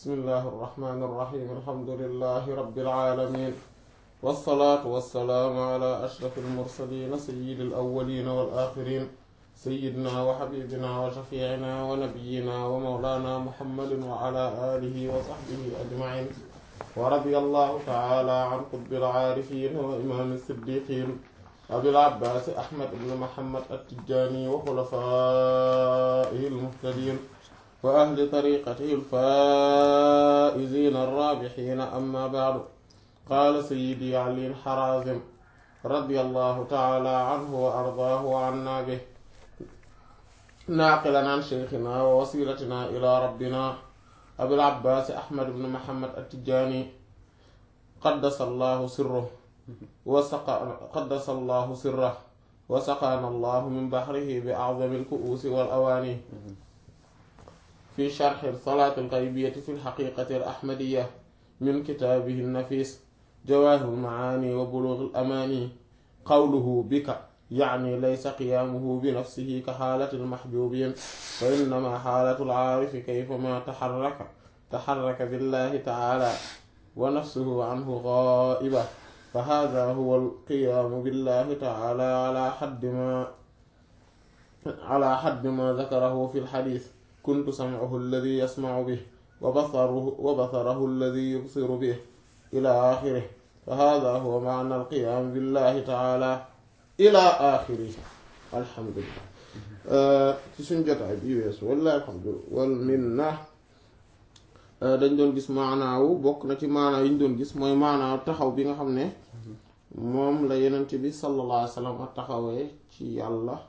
bismillahi irrahmani irrahim alhamdulilahi rabbil alamin wassalaatu wassalaamu ala ashraf almursalina sayidi alawalina wal axirin sayidina wa xabibina wa shafiicina wa nabiyina wa mawlana muhammadin wa ala alihi wa saxbihi ajmain wa radiya allahu taala an qutbil aarifin wa imaami siddiqin abil abbaas ahmad ibn muhammad attijani wa xulafaihi almuhtadin wa ahli tariqatihi alfaa'izina arraabihiina amma ba'du qaala sayyidi ali harazim radiyallahu ta'ala anhu wa ardaahu wa anna bihi naaqilan an sheykhina wa wasilatina ila rabbina abil abbaas ahmad ibn muhammad attijani qaddasa allahu sirrahu wa saqa qaddasa allahu sirrahu wa saqaana allahu min bahrihi bi a'zami al-ku'uusi wal awaani في شرح الصلاة الغيبية في الحقيقة الأحمدية من كتابه النفيس جواهر المعاني وبلوغ الأماني قوله بك يعني ليس قيامه بنفسه كحالة المحجوبين وإنما حالة العارف كيفما تحرك تحرك بالله تعالى ونفسه عنه غائبة فهذا هو القيام بالله تعالى على حد ما على حد ما ذكره في الحديث كنت سمعه الذي يسمع به وبصره, وبصره الذي يبصر به إلى آخره فهذا هو معنى القيام بالله تعالى إلى آخره الحمد لله ci suñ jotaay bi weesu walla alhamdu wal minna dañ doon gis maanaawu bokk na ci maanaaw yi ñu doon gis mooy maanaaw taxaw bi nga xam ne moom la yenent bi sallallahu alayhi wa sallam taxawee ci yàlla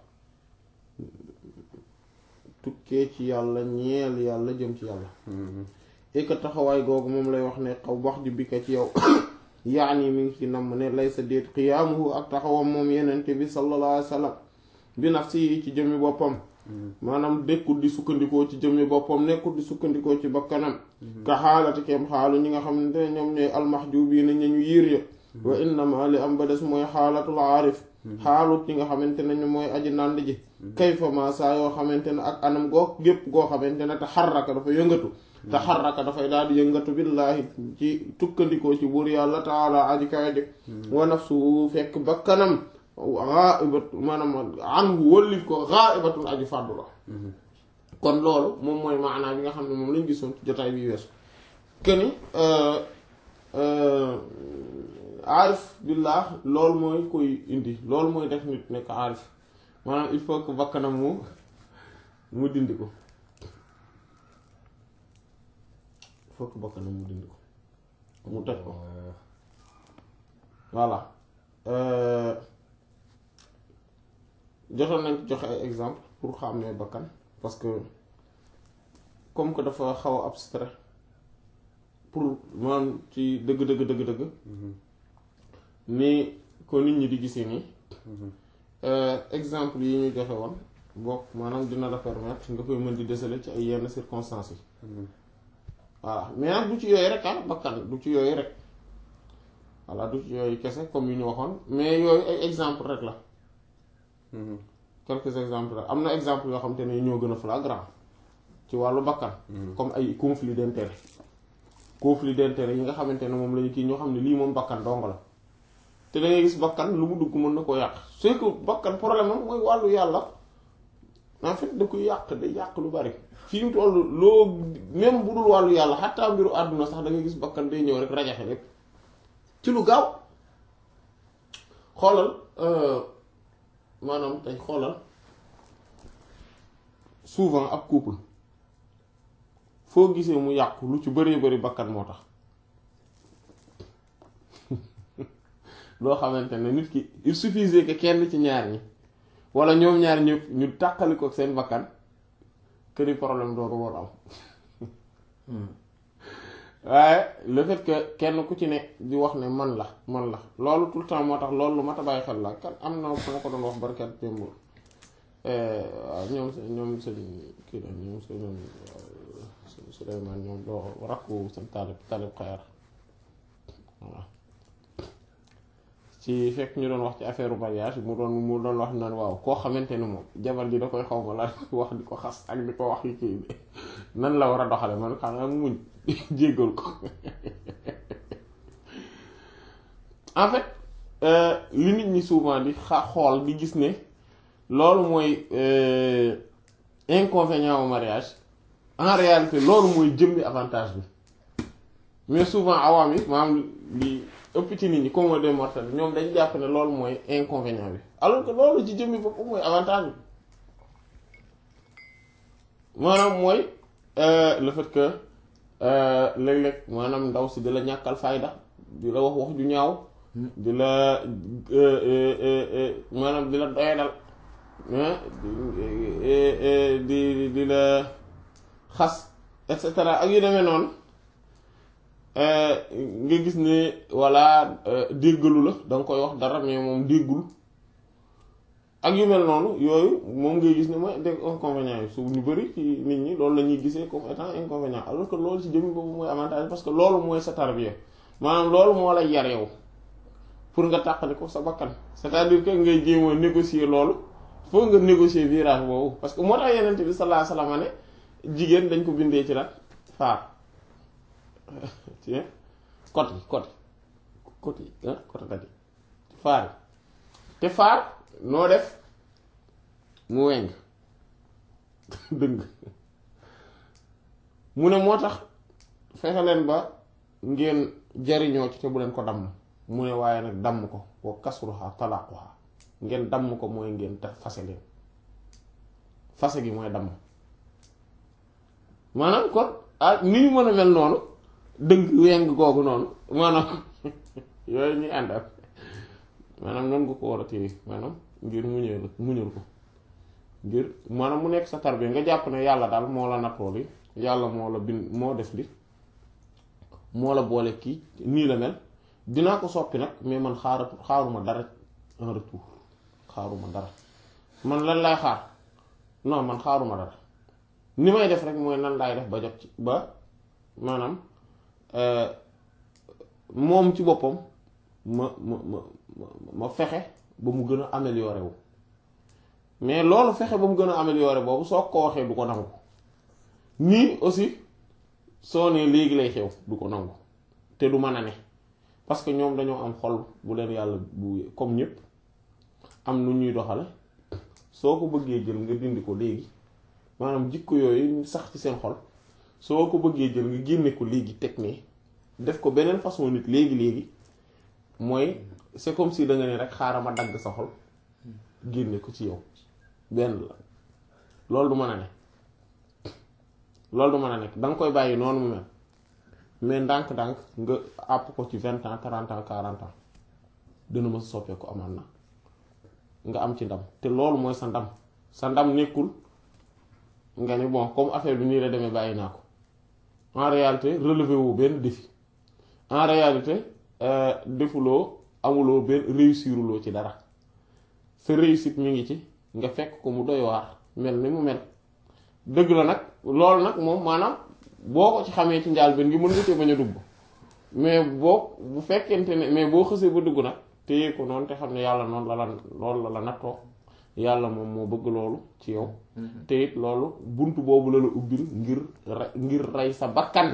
tukkee ci yàlla ñeel yàlla jëm ci yàlla et que taxawaay googu moom lay wax ne xaw wax di bika ci yow yaani mi ngi ci namm ne lay sa déet xiyaamuhu ak taxawam moom yenente bi sallallahu alayhi wa sallam bi nafsi yi ci jëmmi boppam maanaam dekkul di sukkandikoo ci jëmmi boppam nekkul di sukkandikoo ci bakkanam ka xaalati kem xaalu ñi nga xamante ne ñoom ñooy almahjubiina ña ñu yiir ya wa innama li am ba des mooy xaalatul aarif xaalut ñi nga xamante ne ñu mooy aji nànd ji kayfa ma saa yoo xamante ne ak anam goo gépp goo xamante ne te xarraka dafa yëngatu te xarraka dafay daal di yëngatu billaahi ci tukkandikoo ci buur yàlla taala aji kawe ji wa nafsu fekk bakkanam ghaibat maanaam an wëllif ko ghaibatun aji fàddu la kon loolu moom mooy maanaa bi nga xam ne moom lañ gisoon ci jotaay bi weesu këni aarif billah loolu mooy koy indi loolu mooy def nit nekk aarif maanaam il faut que bakkanam mu mu dindi ko il faut que bakkanam mu dindi ko mu teg ko voilà jotoon nañ ci joxe ay exemple pour xam ne bakkan parce que comme que dafa xaw a abstrait pour maanaam ci dëgg dëgg dëgg dëgg ni ko nit ñi di gisee nii exemple yi ñu joxe woon bokk maanaam dina la permettre nga koy mën di déceler ci ay yenn circonstances yi voilà mais nag du ci yooyu rek ah bakkan du ci yooyu rek voilà du ci yooyu kese comme yu ñu waxoon mais yooyu ay exemple rek la quelques exemples rek am na exemple yoo xam te ne ñoo gën a flagrant ci wàllu bakkan comme ay conflit d'intérêt conflit d'intérêt yi nga xamante ne moom lañu kii ñoo xam ne lii moom bakkan dong la te da ngay gis bakkan lu mu dugg mën na ko yàq c'est que bakkan problème am mooy wàllu yàlla en fait da koy yàq day yàq lu bari fi mu toll loo même bu dul wàllu yàlla xataa mbiru àdduna sax da ngay gis bakkan day ñëw rek rajaxe lépp ci lu gaaw xoolal maanaam tey xoolal souvent ab couple foo gisee mu yàqu lu ci bëree bëri bakkan moo tax loo xamante ne nit ki il suffisait que kenn ci ñaar ñi wala ñoom ñaar ñëpp ñu tàqali ko seen bakkan que ni problème dooru war am waaye le fait que kenn ku ci ne di wax ne man la man la loolu tout le temps moo tax loolu lu mat a bàyyi xel la kan am na fu ma ko doon wax barkat démb waaw ñoom seen ñoom seen kii la ñoom seen Souleymane ñoom doo rakku seen taalib taalib xayar waaw ci fekk ñu doon wax ci affaire mariage mu doon mu doon wax naan waaw koo xamante ne moom jabar ji da koy xaw ma la wax di ko xas ak di ko wax yi kii nan la war a doxale man xam nga muñ jéggal ko en fait li nit ñi souvent di xa xool di gis ne loolu mooy inconvénient au mariage en réalité loolu mooy jëmmi avantage bi mais souvent awaam yi maanaam li ëpp ci nit ñi comme des mortels ñoom dañ jàpp ne loolu mooy inconvénient bi alors que loolu ci jëmmi boppam mooy avantage bi maanaam mooy le fait que léeg-léeg maanaam ndaw si di la ñàkkal fayda di la wax wax ju ñaaw di la maanaam di la doyadal di di la xas et cetera ak yu demee noonu nga gis ne walla déggalu la da nga koy wax dara mais moom déggul ak yu mel noonu yooyu moom ngay gis ne mooy des inconvénients yi su ñu bari ci nit ñi loolu la ñuy gisee comme étant inconvénient alors que loolu ci jëmmi boobu mooy avantage parce que loolu mooy sa tarbiya maanaam loolu moo lay yar yow pour nga tàqali ko sa bakkan c'est-à-dire que ngay jéem a négocier loolu faut nga négocier virage boobu parce que moo tax yeneen bi sallallahu alayhi wasallam ne jigéen dañ ko bindee ci la faar ci côté côté côté ah côté dadi faar te faar noo def mu weng dëng mu ne moo tax fexe leen ba ngeen jariñoo ci te bu leen ko damm mu ne waaye nag damm ko wa kasruha talaquha ngeen damm ko mooy ngeen te fase leen fase gi mooy damm maanaam kon ah ni ñu mën a mel noonu dëgg weng googu noonu maanaam yooyu ñuy ànd ak maanaam noonu nga ko war a téye maanaam ngir muñal muñal ko ngir maanaam mu nekk sa tarbiya nga jàpp ne yàlla daal moo la nattoo li yàlla moo la bind moo def li moo la boole kii nii la mel dinaa ko soppi nag mais man xaaratu xaaruma dara en retour xaaruma dara man lan laay xaar non man xaaruma dara ni may def rek mooy nan laay def ba jot ci ba maanaam moom ci boppam ma ma ma ma fexe ba mu gën a amélioré wu mais loolu fexe ba mu gën a amélioré boobu soo ko waxee du ko nangu nii aussi soo nee léegi lay xew du ko nangu te du mën a ne parce que ñoom dañoo am xol bu leen yàlla bu comme ñëpp am nu ñuy doxale soo ko bëggee jël nga dindi ko léegi maanaam jikko yooyu sax ci seen xol soo ko bëggee jël nga génne ko léegi teg ne def ko beneen façon nit léegi léegi mooy c'est comme si da nga ne rek xaaral ma dagg sa xol génne ko ci yow benn la loolu du mën a ne loolu du mën a nekk da nga koy bàyyi noonu mu mel mais ndànk-ndànk nga àpp ko ci vingt ans trente ans quarante ans dina ma soppeeku amaan na nga am ci ndam te loolu mooy sa ndam sa ndam nekkul nga ni bon comme affaire bi nii la demee bàyyi naa ko en réalité relevé woo benn défi en réalité defuloo amuloo benn réussiruloo ci dara sa réussite mi ngi ci nga fekk ko mu doy waar mel ni mu mel dëgg la nag loolu nag moom maanaam boo ko ci xamee ci njaal benn ngi mën nga cee bañ a dugg mais boo bu fekkente ne mais boo xësee ba dugg nag téye ko noonu te xam ne yàlla noonu la la loolu la la nattoo yàlla moom moo bëgg loolu ci yow te it loolu bunt boobu la la ubbil ngir ngir rey sa bakkan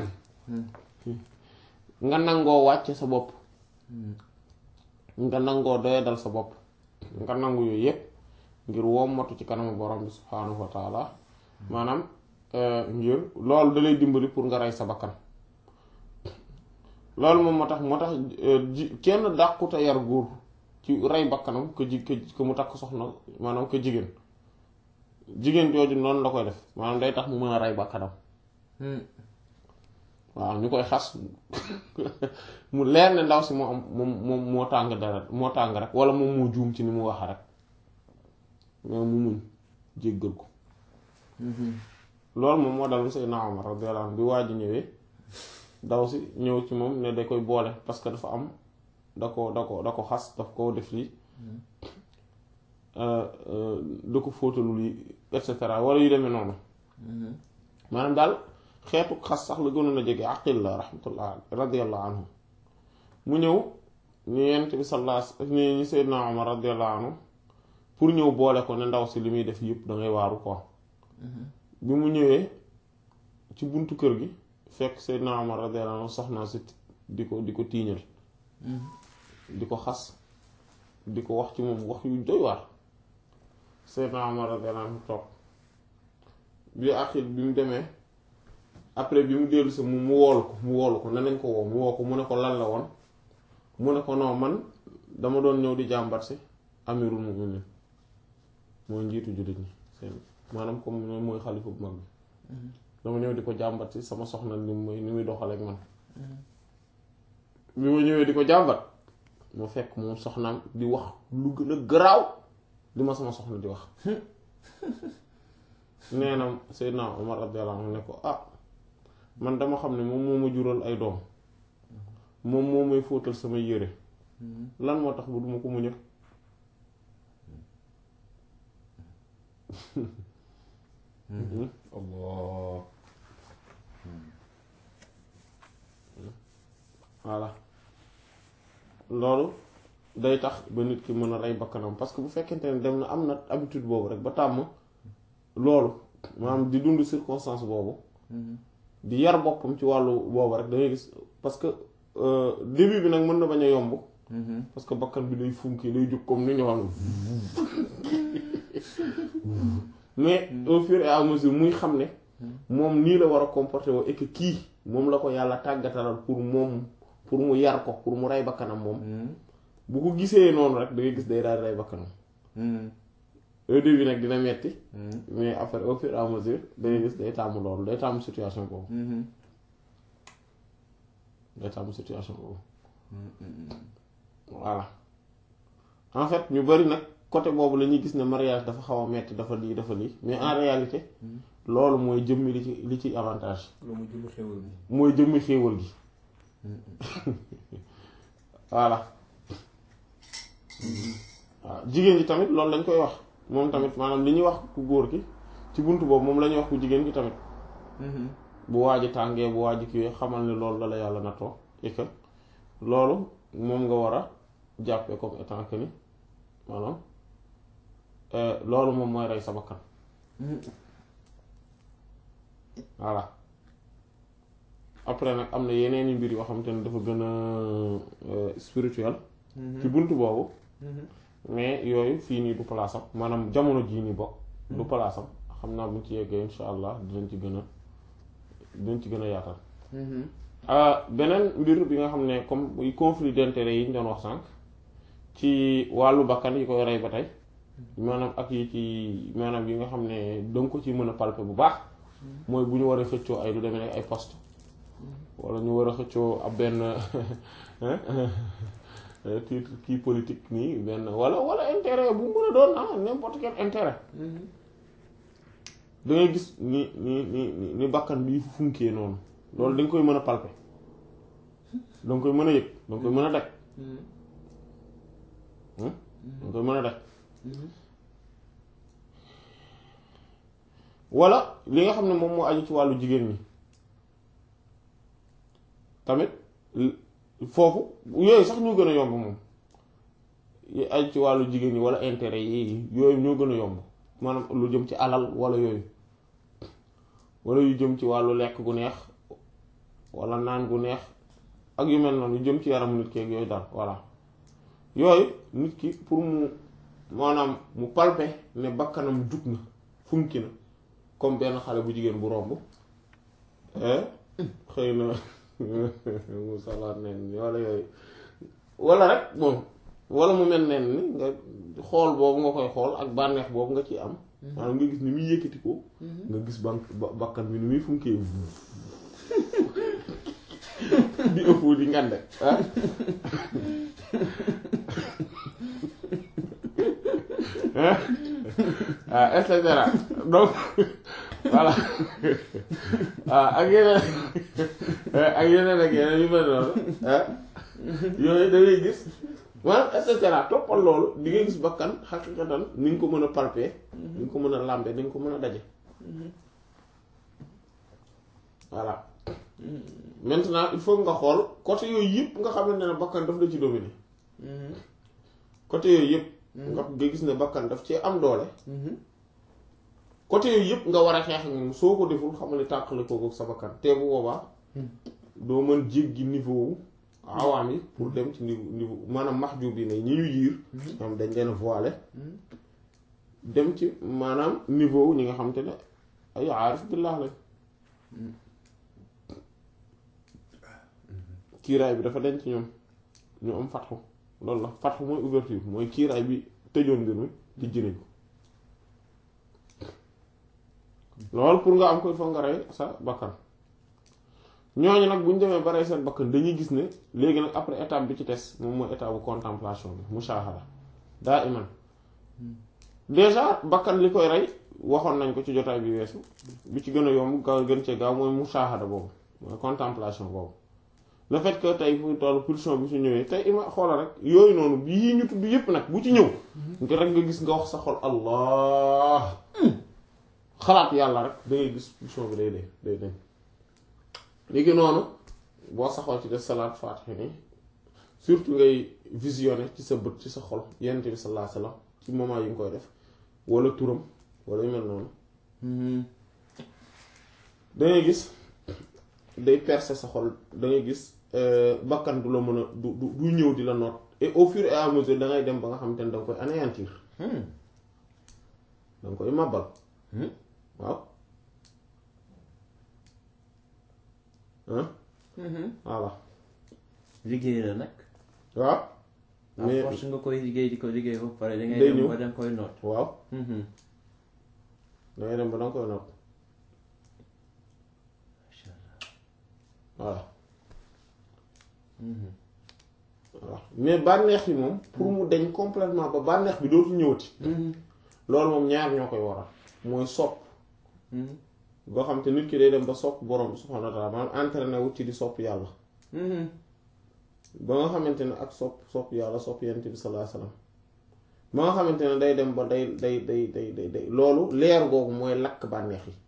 nga nangoo wàcce sa bopp nga nangoo doyadal sa bopp nga nangu yooyu yépp ngir wommatu ci kanamu borom bi subhaanahu wa taala maanaam ngir loolu da lay dimbali pour nga rey sa bakkan loolu moom moo tax moo tax ji kenn dàquta yar góor ci rey bakkanam ko ji ko mu takk soxna maanaam ko jigéen jigéen jooju noonu la koy def maanaam day tax mu mën a rey bakkanam waaw ñu koy xas mu leer ne ndaw si moo am moom moom moo tàng dara moo tàng rek wala moom moo juum ci ni mu wax rek mais mu muñ jéggal ko loolu moom moo dal Seydina Omar radiyallahu anhu bi waa ji ñëwee daw si ñëw ci moom ne da koy boole parce que dafa am da ko da ko da ko xas daf ko def lii da ko fóotalul yi et cetera wala yu demee noonu maanaam daal xeetu xas sax la gënoon a jege aqil la rahmatullah radiyallahu anhu mu ñëw ñu yent bi sallallahu ni ñu Seydina Omar radiyallahu anhu pour ñëw boole ko ne ndaw si li muy def yëpp da ngay waaru ko bi mu ñëwee ci buntu kër gi fekk Seydina Omar radiyallahu anhu soxnaa si di ko di ko tiiñal di ko xas di ko wax ci moom wax yu doy waar Seydina Omar radiyallahu anhu toog bi axil bi mu demee après bi mu dellu si mu mu woolu ko mu woolu ko ne nañ ko woo mu woo ko mu ne ko lan la woon mu ne ko non man dama doon ñëw di jàmbat si amirul mu'minin mooy njiitu jullit ñi seen maanaam comme mooy xalifa bu mag bi dama ñëw di ko jàmbat si sama soxna ni muy ni muy doxal ak man bi ma ñëwee di ko jàmbat mu fekk moom soxnaam di wax lu gën a garaaw li ma sama soxna di wax nee na Seydina Omar radiyallahu anhu ne ko ah man dama xam ne moom moo ma jural ay doom moom moo may fóotal sama yére lan moo tax bu duma ko muñal Allah voilà loolu day tax ba nit ki mën a rey bakkanam parce que bu fekkente ne dem na am na habitude boobu rek ba tàmm loolu maanaam di dund circonstance boobu di yar boppam ci wàllu boobu rek da ngay gis parce que début bi nag mën na bañ a yomb parce que bakkan bi day funki day jóg comme ni ñu xam mais au fur et à mesure muy xam ne moom nii la war a comporter woo et que kii moom la ko yàlla tàggatalal pour moom pour mu yar ko pour mu rey bakkanam moom bu ko gisee noonu rek da ngay gis day daal rey bakkanam au début nag dina metti mais après au fur et à mesure da ngay gis day tàmm loolu day tàmm situation boobu day tàmm situation boobu voilà en fait ñu bari nag côté boobu la ñuy gis ne mariage dafa xaw a metti dafa lii dafa lii mais en réalité loolu mooy jëmmi li ci li ci avantage loolu mooy jëmmi xéwal bi mooy jëmmi xéewal gi voilà waaw jigéen ji tamit loolu lañ koy wax moom tamit maanaam li ñuy wax ku góor ki ci bunt boobu moom la ñuy wax ku jigéen ki tamit bu waaji tàngee bu waaji kii xamal ne loolu la la yàlla nattoo et que loolu moom nga war a jàppee comme étant que ni maanaam loolu moom mooy rey sa bakkan voilà après nag am na yeneeni mbir yoo xamante ne dafa gën a spirituel ci bunt boobu mais yooyu fii nii du palaasam maanaam jamono jii nii bokk du palaasam xam naa buñ ci yeggee insha allah dinañ ci gën a dinañ ci gën a yaatal beneen mbir bi nga xam ne comme conflit d'intérêt yi ñu doon wax sànq ci wàllu bakkan yi koy rey ba tey maanaam ak yi ci maanaam yi nga xam ne danga ko ci mën a palper bu baax mooy bu ñu war a xëccoo ay lu demee nekk ay poste wala ñu war a xëccoo ab benn titre kii politique nii benn wala wala intérêt bu mën a doon ah n'importe quel intérêt da ngay gis ni ni ni ni bakkan bi funkee noonu loolu da nga koy mën a palper da nga koy mën a yëg da nga koy mën a daj da nga koy mën a daj wala li nga xam ne moom moo aju ci wàllu jigéen ñi tamit foofu yooyu sax ñoo gën a yomb moom yi aju ci wàllu jigéen ñi wala intérêt yi yooyu ñoo gën a yomb maanaam lu jëm ci alal wala yooyu wala yu jëm ci wàllu lekk gu neex wala naan gu neex ak yu mel noonu yu jëm ci yaram nit ki ak yooyu daal voilà yooyu nit ki pour mu maanaam mu palpe ne bakkanam jug na funki na comme benn xale bu jigéen bu romb xëy na mu salaat nen ni wala yooyu wala rek bon wala mu mel nen ni nga xool boobu nga koy xool ak bànneex boobu nga ciy am maanaam nga gis ni muy yëkkati ko nga gis bank bakkan bi ni muy funkee di ëpp di ngande ah ah et cetera donc voilà ah ak yeneen ak yeneen ak yeneen yu mel noonu ah yooyu da ngay gis maanaam et cetera toppal loolu di nga gis bakkan xaqiqatan ni nga ko mën a palper ni nga ko mën a làmbe ni nga ko mën a daje voilà maintenant il faut nga xool côté yooyu yëpp nga xamante ne bakkan daf la ci dominer côté yooyu yëpp nga nga gis ne bakkan daf ci am doole côté yooyu yëpp nga war a xeex ak moom soo ko deful xamal ne tàqale kooku sa bakkan te bu boobaa doo mën jéggi niveau wu awaam yi pour dem ci niveau niveau maanaam mahjub bi ne ñi ñu yiir ñoom dañ leen voilé dem ci maanaam niveau wu ñi nga xam te ne ay aarif billah lañ kiiraay bi dafa denc ñoom ñu am fatxu loolu la fatxu mooy ouverture mooy kiiraay bi tëjoon mbir mi tijji nañ ko loolu pour nga am ko il faut nga rey sa bakkan ñooñu nag bu ñu demee ba rey seen bakkan dañuy gis ne léegi nag après étape bi ci des moom mooy étape bu contemplation bi mushahada daa iman déjà bakkan li koy rey waxoon nañ ko ci jotaay bi weesu bi ci gën a yomb gaaw gën cee gaaw mooy mushahada boobu mooy contemplation boobu le fait que tey fu toll pulsion bi su ñëwee tey ima xoola rek yooyu noonu bii ñu tudd yépp nag bu ci ñëw nga rek nga gis nga wax sa xol allah xalaat yàlla rek da ngay gis pulsion bi day dee day dem léegi noonu boo saxoo ci def salaat faatiha ni surtout ngay visionner ci sa bët ci sa xol yonent bi sallallahu alayhi wasallam ci moment yi nga koy def wala turam wala yu mel noonu dangay gis day percer sa xol dangay gis bakkan du la mën a du du du ñëw di la noot et au fur et à mesure da ngay dem ba nga xamante ne da nga koy anéantir da nga koy màbbal waaw voilà liggéey la nag. waaw à mais force nga koy liggéey di ko liggéey ba pare da ngay Day dem ñëw. ba da nga koy noot. waaw da ngay dem ba da nga koy noot macha voilà allah. voilà mais bànneex yi moom pour mu deñ complètement ba bànneex bi dootul ñëwati loolu moom ñaar ñoo koy waral mooy sopp boo xam te nit ki day dem ba sopp borom subhanahu wa ta'ala maanaam entraîné wu ci di sopp yàlla ba nga xamante ne ak sopp sopp yàlla sopp yonent bi sallallahu alayhi wasallam ba nga xamante ne day dem ba day day day day day day loolu leer googu mooy lakk bànneex yi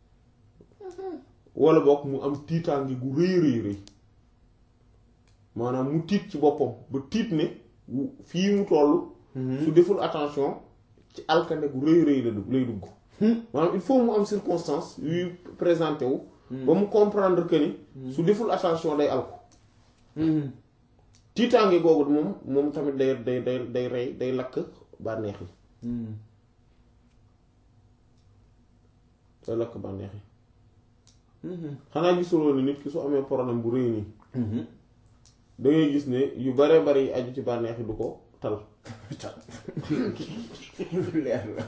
wala boog mu am tiitaange gu rëy rëy rëy maanaam mu tiit ci boppam ba tiit ne wu- fii mu toll su deful attention ci alkande gu rëy rëy la dugg lay dugg maanaam il faut mu am circonstance yuy présenté wu ba mu comprendre que ni su deful attention day alku tiitaange googu moom moom tamit day day day day rey day lakk bànneex yi day lakk bànneex yi xanaa gisuloo ni nit ki su amee problème bu rëy nii da ngay gis ne yu bare bari yi aju ci bànneex yi du ko tal leer la.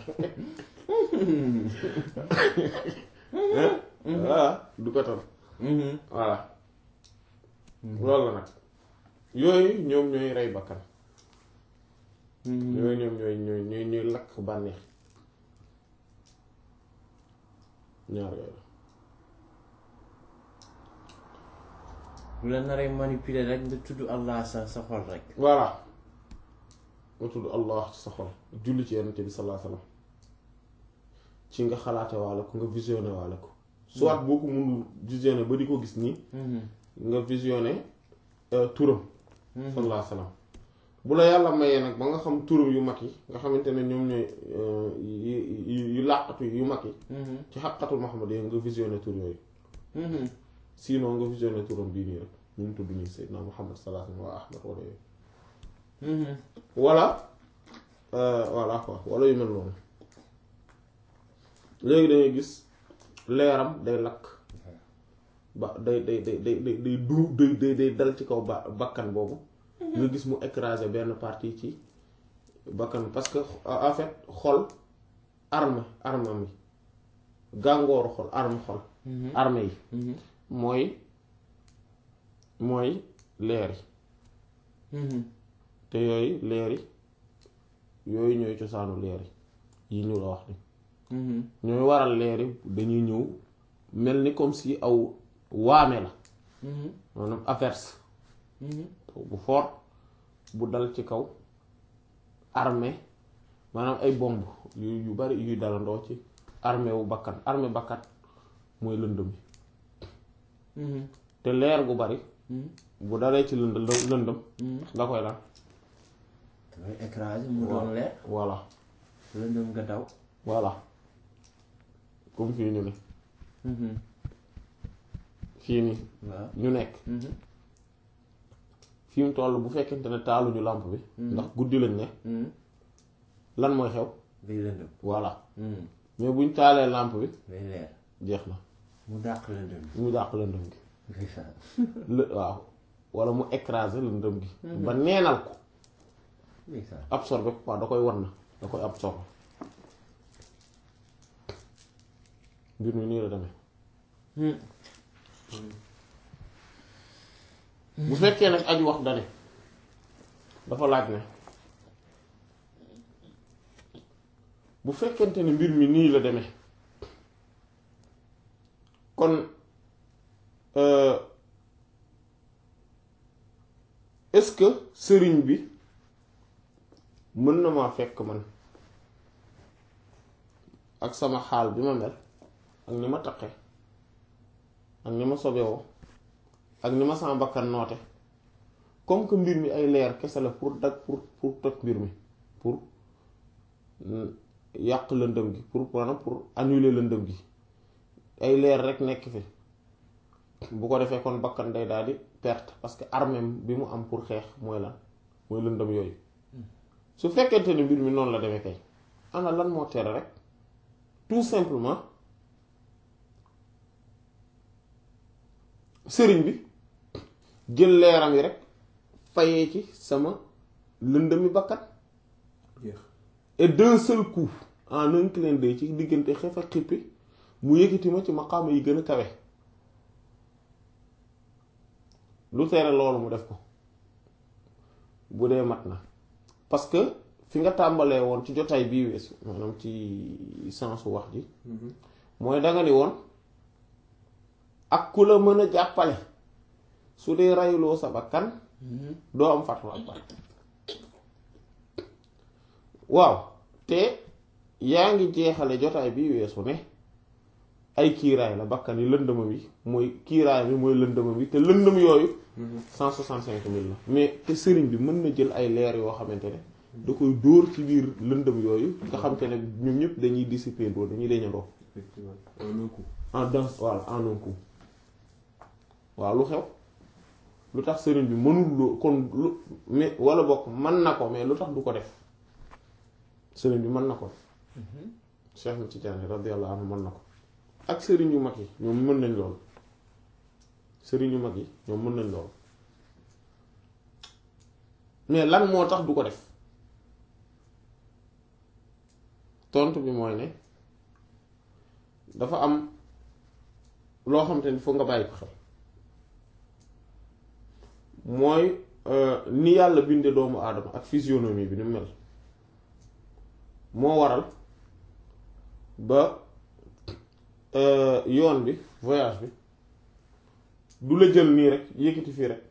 voilà du ko tal voilà loolu la nag yooyu ñoom ñooy rey bakkan yooyu ñoom ñooy ñooy ñooy ñooy lakk bànneex ñaar yooyu bu la naree manipuler rek nga tudd Allah sa sa xol rek. voilà nga tudd allah ci sa xol julli ci yonent bi sallallahu alayhi wasallam ci nga xalaate waale ko nga visionné waale ko soit boo ko mënul visionné ba di ko gis nii nga visionné euh, turam sallallahu alayhi wasallam bu la yàlla mayee nag ba nga xam turam yu mag yi nga xamante ne ñoom ñooy euh, yu yu- yu làqatu yu mag yi ci xaqatul Muhammad yi nga visionné tur yooyu sinon nga visionné turam bii nii rek ñu ngi tudd nii Seydina Muhammad sallallahu alayhi wa Ahmad wala yooyu wala euh, voilà quoi wala yu mel noonu léegi dangay gis leeram day lakk ba day day day day day day du day day day dal ci kaw ba bakkan boobu nga gis mu écraser benn partie ci bakkan parce que en fait xol arme arme mi gàngooru xol arme xol arme yi mooy mooy leer yi te yooyu leer yi yooyu ñooy cosaanu leer yi yi ñu la wax ni ñooy waral leer yi dañuy ñëw mel ni comme si aw waame la maanaam averse bu fort bu dal ci kaw armée maanaam ay bomb yu yu bari yuy dalandoo ci armée wu bakkan armée bakkan mooy lëndëm yi te leer gu bari bu dalee ci lënd lëndëm da koy lan damay écraser mu doon leer voilà lëndëm nga daw. voilà comme fii ñu ne Mhm. fii nii waaw ñu nekk Mhm. fi mu toll bu fekkente ne taaluñu lampe bi ndax guddi lañ ne Mhm. lan mooy xew day lëndëm voilà Mhm. mais buñ taalee lampe bi day leer jeex na mu dàq lëndëm mu dàq lëndëm gi ndeysaan lë waaw wala mu écraser lëndëm gi ba neenal ko ndeysaan absorber ko quoi da koy wan na da koy absorber mbir mi nii la demee Mhm. bu fekkee nag aji wax dane dafa laaj ne bu fekkente ne mbir mi nii la demee kon euh, est-ce que sëriñ bi mën na maa fekk man ak sama xaal bi ma mel ak ni ma taqe ak ni ma sobewoo ak ni ma sama bakkan noote comme que mbir mi ay leer kese la pour dag pour pour toj mbir mi pour mm, yàq lëndëm gi pour maanaam pour annuler lëndëm gi ay leer rek nekk fi bu ko defee kon bakkan day daal di perte parce que armem bi mu am pour xeex mooy lan mooy lëndëm yooyu su fekkente ne mbir mi noonu la demee kay ana lan moo tere rek tout simplement sëriñ bi jël leeram yi rek fayee ci sama lëndëmi bakkat jeex et d'un seul coup en un clin d'œil ci diggante xef ak xippi mu yëkkati ma ci maqaama yi gën a kawe lu tere loolu mu def ko bu dee mat na parce que fi nga tàmbalee woon ci jotaay bii weesu maanaam ci sensu wax ji mooy danga ni woon ak ku la mën a jàppale su dee rayuloo sa bakkan doo am fatu akbar waaw te yaa ngi jeexale jotaay bi weesu ne ay kiiraay la bakkan yi lëndëma bi mooy kiiraay bi mooy lëndëma bi te lëndëm yooyu cent soixante cinq mille la mais te sëriñ bi mën na jël ay leer yoo xamante ne da koy dóor ci biir lëndëm yooyu nga xamante ne ñoom ñëpp dañuy dissiper ndoo dañuy deñandoo effectivement en un coup en dans voilà en un coup waaw lu xew lu tax sëriñ bi mënul loo kon lu mais wala bokk mën na ko mais lu tax du ko def sëriñ bi mën na ko Cheikh na Tidiane radiyallahu anhu mën na ko ak sëriñ yu mag yi ñoom mën nañ loolu sëriñ yu mag yi ñoom mën nañ loolu mais lan moo tax du ko def tontu bi mooy ne dafa am loo xam te ni foog nga bàyyi ko xel mooy ni yàlla binde doomu aadama ak physionomie bi ni mu mel moo waral ba yoon bi voyage bi du la jël nii rek yëkkati fii rek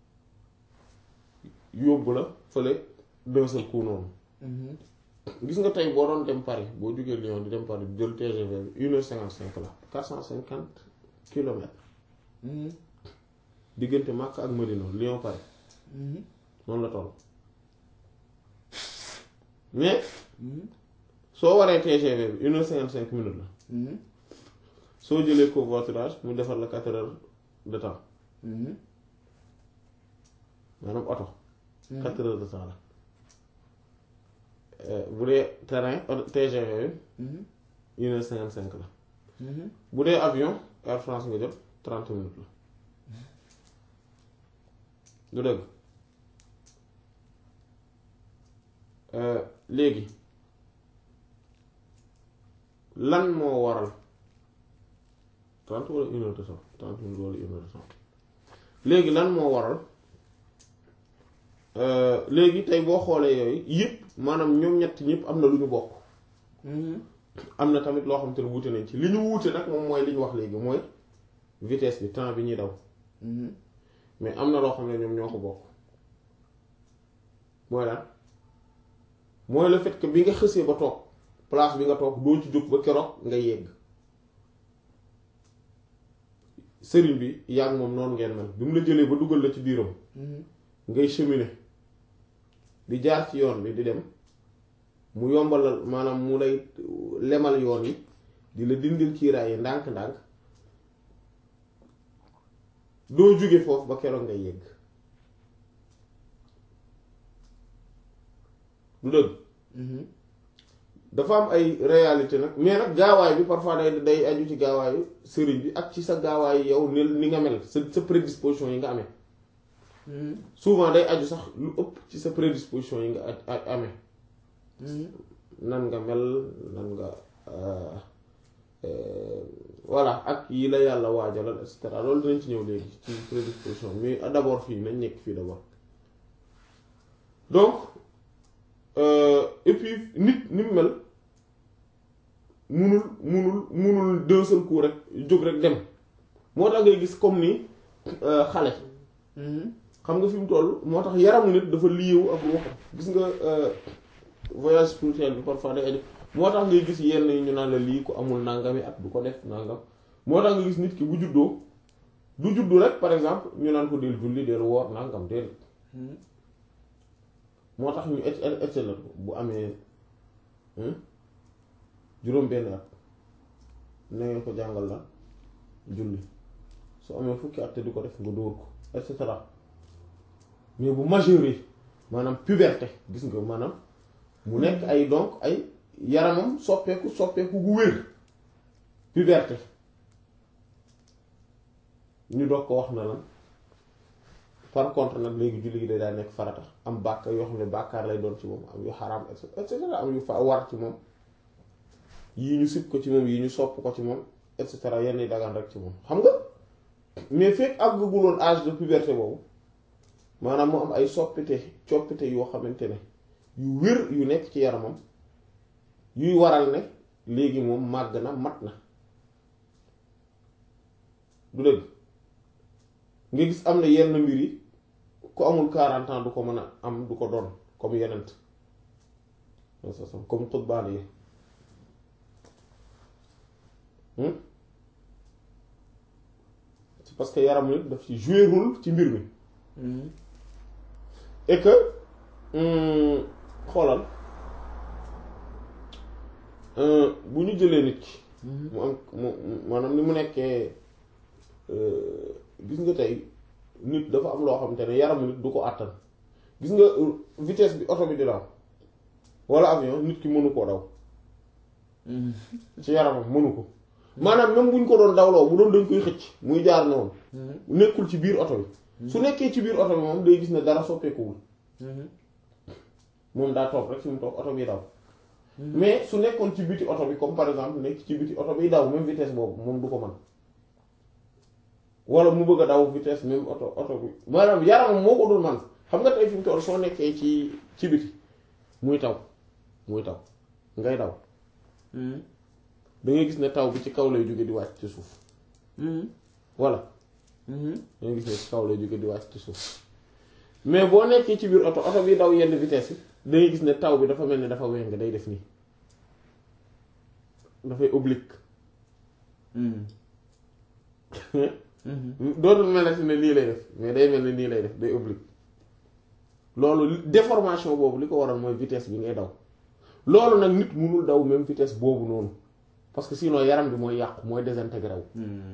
yóbbu la fële d'un seul coup noonu gis nga tey boo doon dem Paris boo jógee Lyon di dem Paris jël TGV bi une heure cinquante cinq la quatre cent cinquante kilomètres diggante Makka ak Medina Lyon Paris noonu la toll mais soo waree TGV bi une heure cinquante cinq minutes la soo jëlee covoiturage mu defar la quatre heures de temps maanaam oto quatre heures de temps la bu dee terrain TGV bi une heure cinquante cinq la bu dee avion Air France nga jot trente minutes la du dëgg léegi lan moo waral trente wala une heure de temps trente minutes wala une heure de temps léegi lan moo waral léegi tey boo xoolee yooyu yëpp maanaam ñoom ñett ñëpp am na lu ñu bokk am na tamit loo xam te ne wuute nañ ci li ñu wuute nag moom mooy li ñu wax léegi mooy vitesse bi temps bi ñuy daw mais am na loo xam ne ñoom ñoo ko bokk mooy lan mooy le fait que bi nga xësee ba toog place bi nga toog doo ci jóg ba keroog nga yegg sëriñ bi yaa ngi moom noonu ngeen mel bi mu la jëlee ba dugal la ci biiram ngay cheminer di jaar ci yoon bi di dem mu yombalal maanaam mu lay lemal yoon yi di la dindil kiiraay yi ndànk-ndànk doo jóge foofu ba keroog ngay yegg du dëgg dafa am ay réalité nag mais nag gaawaay bi parfois day day aju ci gaawaayu sëriñ bi ak ci sa gaawaayu yow ni ni nga mel sa sa prédisposition yi nga amee souvent day aju sax lu ëpp ci sa prédisposition yi nga a- amee nan nga mel nan nga voilà ak yi la yàlla waajalal et cetera loolu dinañ ci ñëw léegi ci prédisposition mais d'abord fii nañ nekk fii d'abord donc et puis nit ni mu mel munul munul munul d'un seul coup rek jóg rek dem moo tax ngay gis comme ni xale xam nga fi mu toll moo tax yaramu nit dafa liyewu ak ruuxam gis nga voyage spirituel bi parfois day aju moo tax ngay gis yenn yi ñu naan la lii ko amul nangami at du ko def nangam moo tax nga gis nit ki bu juddoo du juddu rek par exemple ñu naan ko del julli del woor nangam del moo tax ñu et et la bu amee juróom benn at na ngeen ko jàngal la julli su amee fukki at te di ko def nga dóor ko et cetera mais bu majeure maanaam puberté gis nga maanaam mu nekk ay donc ay yaramam soppeeku soppeeku gu wér puberté ñu doog ko wax na lan par contre nag léegi julli gi day daal nekk farata am bàkkaar yoo xam ne bàkkaar lay doon ci moom am yu xaraam et cetera am yu fa war ci moom yii ñu sib ko ci moom yii ñu sopp ko ci moom et cetera yenn yi dagan rek ci moom xam nga mais fekk àgguloon âge de puberté boobu maanaam mu am ay soppite coppite yoo xamante ne yu wér yu nekk ci yaramam yuy waral ne léegi moom màgg na mat na du dëgg nga gis am na yenn mbir yi ku amul 40 ans du ko mën a am du ko doon comme yenent comme xutbaan yi c'est parce que yaram nit daf ci jouer rôle ci mbir mi et que xoolal bu ñu jëlee nit ki mu am mu maanaam ni mu nekkee gis nga tey nit dafa am loo xamante ne yaramu nit du ko àttan gis nga vitesse bi oto bi di daw walla avion nit ki mënu koo daw ci yaramam mënu ko maanaam même bu ñu ko doon dawloo bu doon dañ koy xëcc muy jaar noonu nekkul ci biir oto bi su nekkee ci biir oto bi moom day gis ne dara soppeekuwul moom daa toog rek fi mu toog oto bi daw mais su nekkoon ci biti oto bi comme par exemple nekk ci biti oto bi daw même vitesse boobu moom du ko mën wala mu bëgg a daw vitesse même oto oto bi maanaam yaramam moo ko dul man xam nga tey fi mu toll soo nekkee ci ci biti muy taw muy taw ngay daw da ngay gis ne taw bi ci kaw lay jóge di wàcc ci suuf voilà da ngay gis ne ci kaw lay jóge di wàcc ci suuf mais boo nekkee ci biir oto oto bi daw yenn vitesse yi da ngay gis ne taw bi dafa mel ni dafa weng day def nii dafay oblique dootul melati ne lii lay def mais day mel ni nii lay def day oblique loolu déformation boobu li ko waral mooy vitesse bi ngay daw loolu nag nit mënul daw même vitesse boobu noonu parce que sinon yaram bi mooy yàqu mooy désintégré wu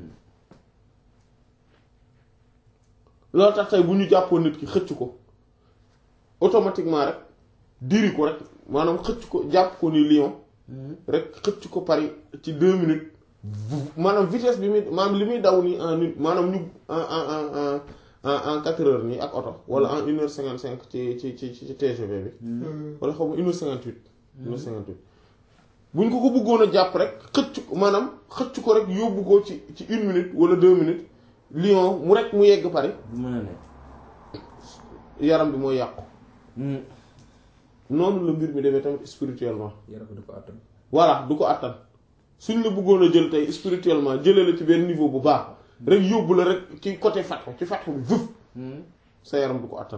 loolu tax tey bu ñu jàppoon nit ki xëcc ko automatiquement rek diri ko rek maanaam xëcc ko jàpp ko ni lion rek xëcc ko pari ci deux minutes maanaam vitesse bi muy maanaam li muy daw nii en une maanaam ñu en en en en en quatre heures nii ak oto wala en une heure cinquante cinq ci ci ci ci TGV bi wala xaw ma une heure cinquante huit une heure cinquante huit buñ ko ko bëggoon a jàpp rek xëcc ko maanaam xëcc ko rek yóbbu ko ci ci une minute wala deux minutes lion mu rek mu yegg pare bu mën a ne yaram bi mooy yàqu noonu la mbir mi demee tamit spirituellement yaram bi du ko attan voilà du ko attan suñ la bëggoon a jël tey spirituellement jëlee la ci benn niveau bu baax rek yóbbu la rek ci côté fatxu ci fatxu bi vëf sa yaram du ko attan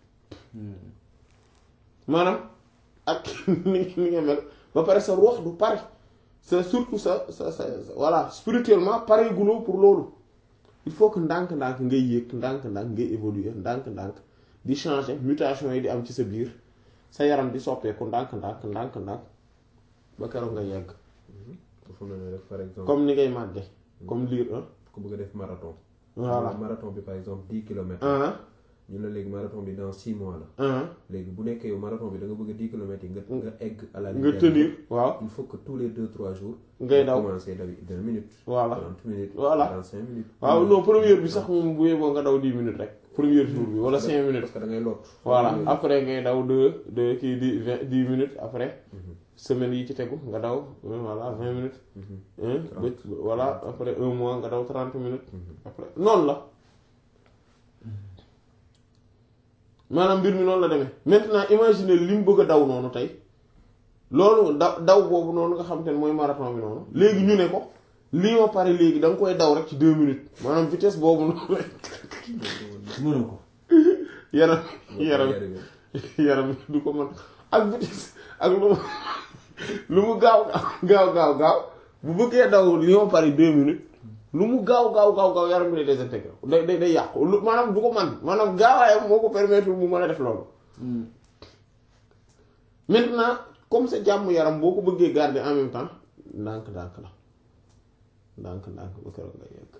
maanaam ak ni ni nga mel ba pare sa ruux du pare c'est surtout sa sa sa voilà spirituellement pare guloo pour loolu il faut que ndànk-ndànk ngay yéeg ndànk-ndànk ngay évoluer ndànk-ndànk di changer mutation yi di am ci sa biir sa yaram di soppeeku ndànk-ndànk ndànk-ndànk ba keroog nga yegg dafa mel ne rek par exemple comme ni ngay màgge comme liir ah ku bëgg a def marathon voilà marathon bi par exemple dix kilomètres ah ñu la léegi marathon bi dans six mois la ah léegi bu nekkee yow marathon bi da nga bëgg a dix kilomètres yi nga nga egg à la nga ligne tenir waaw il faut que tous les deux trois jours ngay daw commencer daw vingt minutes voilà trente minutes Voilà. trente cinq minutes waaw non première bi sax moom bu yeboo nga daw 10 minutes rek premier jour bi wala 5 minutes parce que da ngay lot voilà après ngay daw 2 2 kii di 20 10 minutes après semaine yi ci tegu nga daw euh, voilà 20 minutes hein, ba voilà après un mois nga daw 30 minutes après noonu la maanaam mbir mi noonu la demee maintenant imagine li mu bëgg a daw noonu tey loolu daw daw boobu noonu nga xam te ne mooy marathon bi noonu léegi ñu ne ko lii ma pare léegi da nga koy daw rek ci deux minutes maanaam vitesse boobu noonu mënu ko yaram yaram yaram du ko mën ak vitesse ak lu mu lu mu gaaw gaaw gaaw gaaw bu bëggee daw li ma pare deux minutes lu mu gaaw gaaw gaaw gaaw yaram bi day désintégré day day day yàqu lu maanaam du ko man maanaam gaawaayam moo ko permettre mu mën a def loolu maintenant comme sa jàmm yaram boo ko bëggee garder en même temps ndànk ndànk la ndànk ndànk ba keroog nga yegg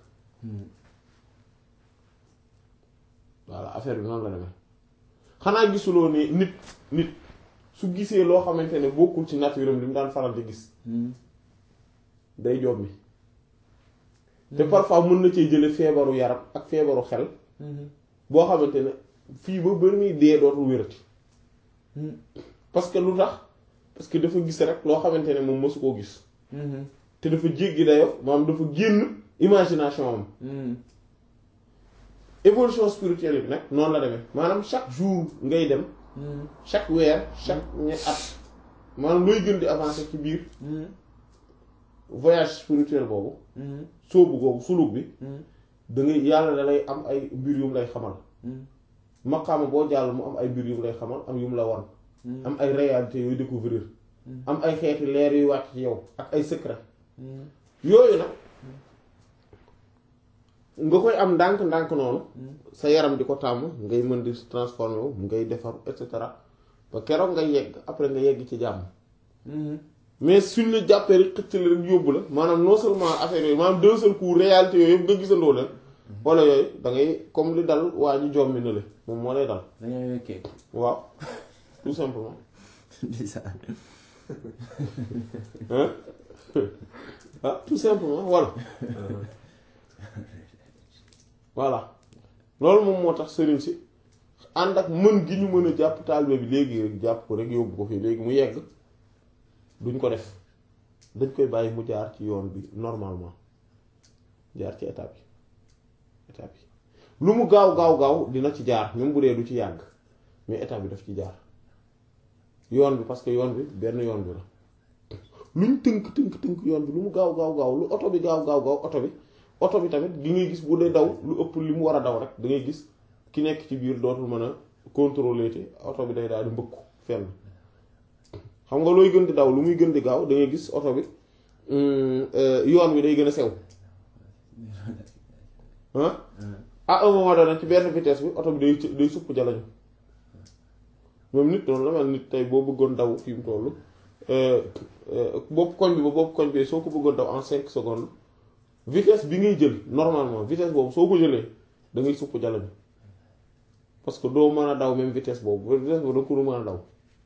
voilà affaire bi noonu la demee xanaa gisuloo ne nit nit su gisee loo xamante ne bokkul ci nature am li mu daan faral di gis day job mi te parfois mën na cee jële feebaru yaram ak feebaru xel boo xamante ne fii ba bari muy dee dootul wérati parce que lu tax parce que dafa gis rek loo xamante ne moom mësu koo gis te dafa jéggi dayo maanaam dafa génn imagination am évolution spirituelle bi nag noonu la demee maanaam chaque jour ngay dem chaque weer chaque ñe at maanaam looy gën di avancer ci biir voyage spirituel boobu sóobu googu suluk bi da ngay yàlla da lay am ay mbir yum lay xamal maqaama boo jàll mu am ay mbir yum lay xamal am yum la wan am ay réalités yooyu découvrir am ay xeeti leer yuy wàcc ci yow ak ay secret yooyu nag nga koy am ndànk-ndànk noonu sa yaram di ko tàmm ngay mën di transformer wu ngay defar et cetera ba keroog nga yegg après nga yegg ci jàmm mais suñ la jàppee rek xëcc la rek yóbbu la maanaam non seulement affaire yooyu maanaam d'un seul coup réalité yooyu yëpp nga gisandoo leen wala yooyu da ngay comme li dal waa ji jommi na le moom moo lay dal dañoo wekkee waaw tout simplement ndeysaan hein ah tout simplement voilà voilà loolu moom moo tax sëriñ si ànd ak mën gi ñu mën a jàpp taalibe bi léegi rek jàpp ko rek yóbbu ko fii léegi mu yegg duñ ko def dañ koy bàyyi mu jaar ci yoon bi normalement jaar ci étape yi étape yi lu mu gaaw gaaw gaaw dina ci jaar même bu dee du ci yàgg mais étape bi daf ci jaar yoon bi parce que yoon bi benn yoon bi la luñ tënk tënk tënk yoon bi lu mu gaaw gaaw gaaw lu oto bi gaaw gaaw gaaw oto bi oto bi tamit gi ngay gis bu dee daw lu ëpp li mu war a daw rek da ngay gis ki nekk ci biir dootul mën a contrôler te oto bi day daal di mbëkku fenn xam nga looy gën di daw lu muy gën di gaaw da ngay gis oto bi yoon wi day gën a sew ah à un moment donné ci benn vitesse bi oto bi day day supp jalañu moom nit noonu la mel nit tey boo bëggoon daw fi mu toll bopp koñ bi ba bopp koñ bi soo ko bëggoon daw en cinq secondes vitesse bi ngay jël normalement vitesse boobu soo ko jëlee da ngay supp jalañu parce que doo mën a daw même vitesse boobu vitesse boobu da ko mën a daw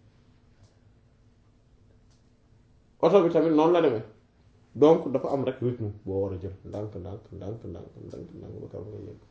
oto bi tamit noonu la demee donc dafa am rek rythme boo war a jël ndànk ndànk ndànk ndànk ndànk ndànk ba kam nga yegg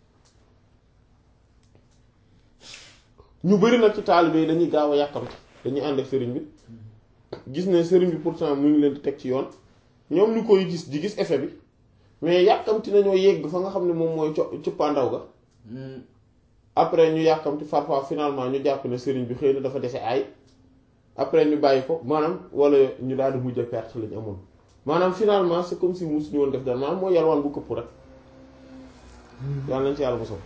ñu bari nag ci taalibe yi dañuy gaaw a yàkkamti dañuy ànd ak sëriñ bi gis ne sëriñ bi pourtant mu ngi leen di teg ci yoon ñoom ñu koy gis di gis effet bi mais yàkkamti nañoo yegg fa nga xam ne moom mooy co cëppaandaw ga après ñu yàkkamti parfois finalement ñu jàpp ne sëriñ bi xëy na dafa dese ay après ñu bàyyi ko maanaam wala ñu daal di mujj a perte lañu amoon maanaam finalement c'est comme si musuñu woon def dara maanaam mooy yalwaan bu këpp rek yàlla nañ ci yàlla mosoo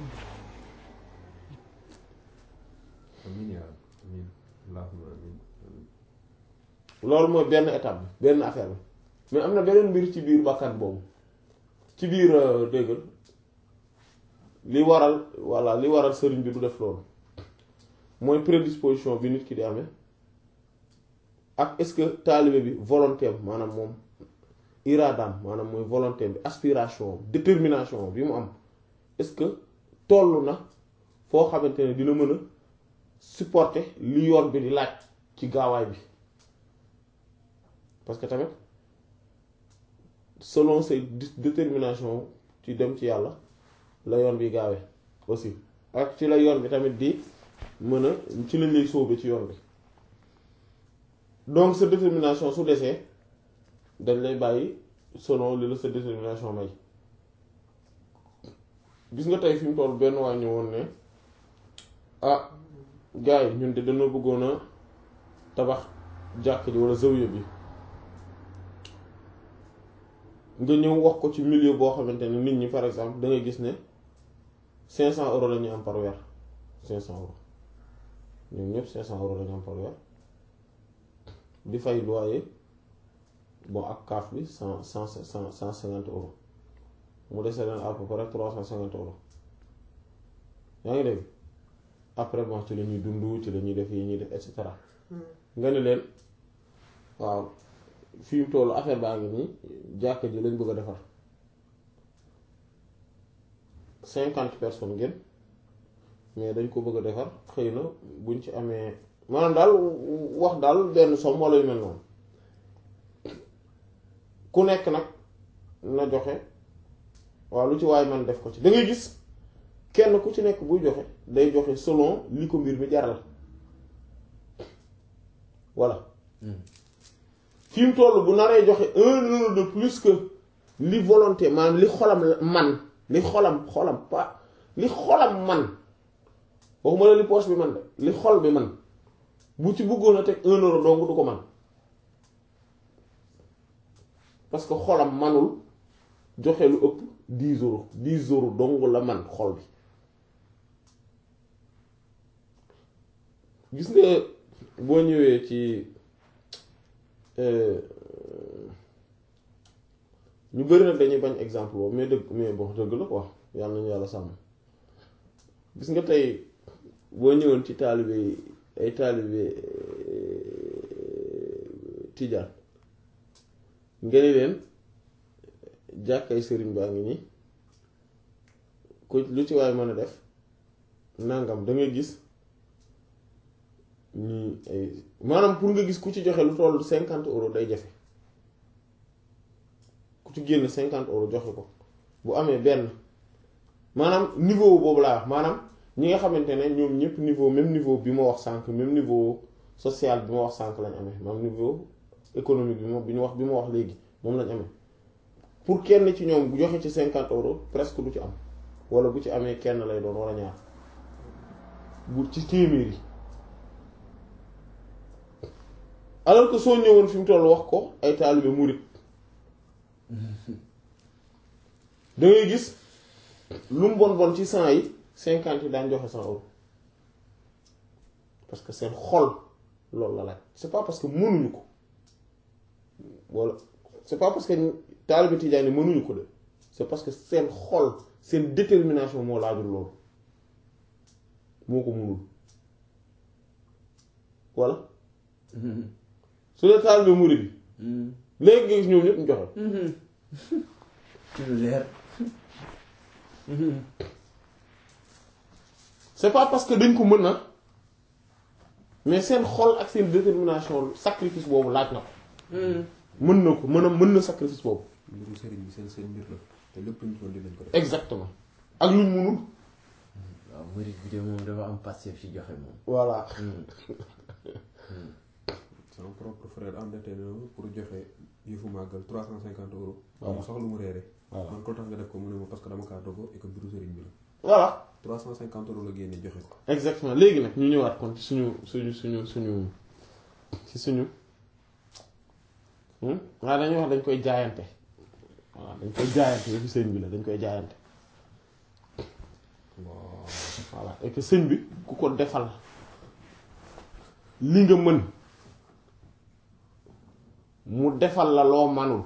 amiin yaa amiin allahumma amiin loolu mooy benn étape bi benn affaire bi mais am na beneen mbir ci biir bakkan boobu ci biir déggal li waral voilà li waral sëriñ bi du def loolu mooy prédisposition bi nit ki di amee ak est-ce que taalibe bi volonté am maanaam moom iraadaam maanaam mooy volonté bi aspiration détermination bi mu am est-ce que toll na foo xamante ne dina mën a supporter li yoon bi di laaj ci gaawaay bi parce que tamit selon ses détermination ci dem ci yàlla la yoon bi gaawee aussi ak ci la yoon bi tamit di mën a ci lañ lay sóobe ci yoon bi donc sa détermination su desee dañ lay bàyyi selon li la sa détermination may gis nga tey fi mu toll benn waa ñëwoon ne ah gars yi ñun de dañoo bëggoon a tabax jàkk ji walla zawiya bi nga ñëw wax ko ci milieu boo xamante ne nit ñi par exemple da ngay gis ne cinq cent euros la ñuy am par weer cinq cent euros ñoom ñëpp cinq cent euros la ñu am par weer di fay loyer bon ak kaaf bi cent cent cent cent cinquante euros mu dese leen à peu près trois cent cinquante euros yaa ngi dégg après bon ci la ñuy dund ci la ñuy def yi ñuy def et cetera nga ne leen waaw fi mu tollu affaire baa ngi nii jàkka ji lañ bëgg a defar cinquante personnes ngeen mais dañ ko bëgg a defar xëy na buñ ci amee maanaam daal wax daal benn somme wala yu mel noonu ku nekk nag na joxe waaw lu ci waay man def ko ci da ngay gis kenn ku ci nekk buy joxe day joxe selon li ko mbir mi jaral voilà fi mu toll bu naree joxe un euro de plus que li volonté maanaam li xolam man li xolam xolam pas li xolam man waxuma la li poche bi man de li xol bi man bu ci bëggoon a teg un euro dong du ko man parce que xolam manul joxe lu ëpp dix euros dix euros dong la man xol bi gis nga boo ñëwee ci ñu bari nag dañuy bañ exemple boobu mais dëgg mais bon dëgg la quoi yàlla nañu yàlla sàmm gis nga tey boo ñëwoon ci taalibe ay taalibe tijaan nga ne leen jàkkay sëriñ baa ngi nii ku lu ci waay mën a def nangam da ngay gis ñii ay maanaam pour nga gis ku ci joxe lu toll cinquante euros day jafe ku ci génn cinquante euros joxe ko bu amee benn maanaam niveau boobu laa wax maanaam ñi nga xamante ne ñoom ñëpp niveau même niveau bi ma wax sànq même niveau social bi ma wax sànq lañ amee maanaam niveau économique bi ma bi ñu wax bi ma wax léegi moom lañ amee pour kenn ci ñoom bu joxe ci cinquante euros presque du ci am wala bu ci amee kenn lay doon wala ñaar bu ci téeméer yi alors que soo ñëwoon fi mu toll wax ko ay taalibe murit da ngay gis lu mu bon bon ci cent yi cinquante yi daan joxe cent euros parce que seen xol loolu la laaj c'est pas parce que mënuñu ko wala c'est pas parce que taalibe tijaan yi mënuñu ko de c'est parce que seen xol seen détermination moo laajul loolu moo ko mënul voilà su dee taalibe murit bi léegi nga gis ñoom ñëpp ñu joxe ci lu leer c'est pas parce que dañ ko mën na mais seen xol ak seen détermination sacrifice boobu laaj na ko mën na ko mën a mën na sacrifice boobu mbiru sëriñ bi seen seen mbir la te lépp luñ toll dinañ ko def. exactement ak luñ mënul waaw murid bi de moom dafa am passif ci joxe moom voilà sama propre frère endetté na ma pour joxe yëfu màggal trois cent cinquante euros. Voilà. mu soxla lu mu reere. Voilà. man ko tax nga def ko mu ne ma parce que dama kaa dogo et que mbiru sëriñ bi la. voilà trois cent cinquante euros la génne joxe ko. exactement léegi nag ñu ñëwaat kon ci suñu suñu suñu suñu ci suñu hmm waaw dañuy wax dañ koy jaayante waaw dañ koy jaayante yëfu sëñ bi la dañ koy jaayante voilà et que sëñ bi ku ko defal li nga mën mu defal la loo manul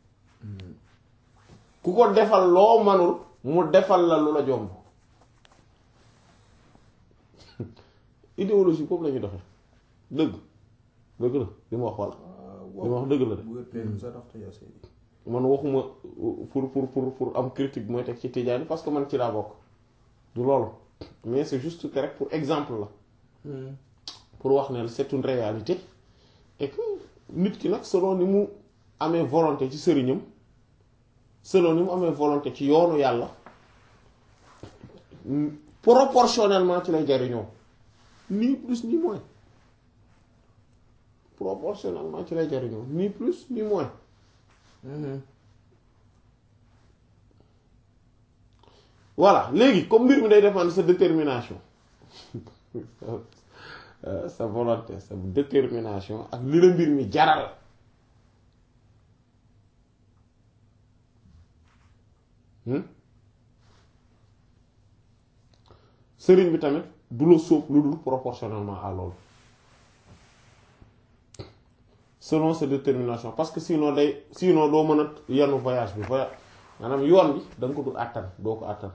ku ko defal loo manul mu defal la lu la jomb idéologie boobu la ñuy doxee dëgg dëgg la li ma wax walla li ma wax dëgg la de bu ëppee sa tax te yaa seeni. man waxuma pour pour pour pour am critique mooy teg ci Tidiane parce que man ci laa bokk du loolu mais c'est juste que rek pour exemple la pour wax ne c'est une réalité et que nit ki nag selon ni mu amee volonté ci sëriñam selon ni mu amee volonté ci yoonu yàlla proportionnellement ci lay jariñoo ni plus ni moins proportionnellement ci lay jariñoo ni plus ni moins voilà léegi comme mbir mi day dépendre sa détermination sa volonté sa détermination ak li la mbir mi jaral sëriñ bi tamit du la sóob lu dul proportionnellement à loolu selon sa détermination parce que sinon day sinon doo mën a yanu voyage bi voyage maanaam yoon bi da nga ko dul àttan doo ko àttan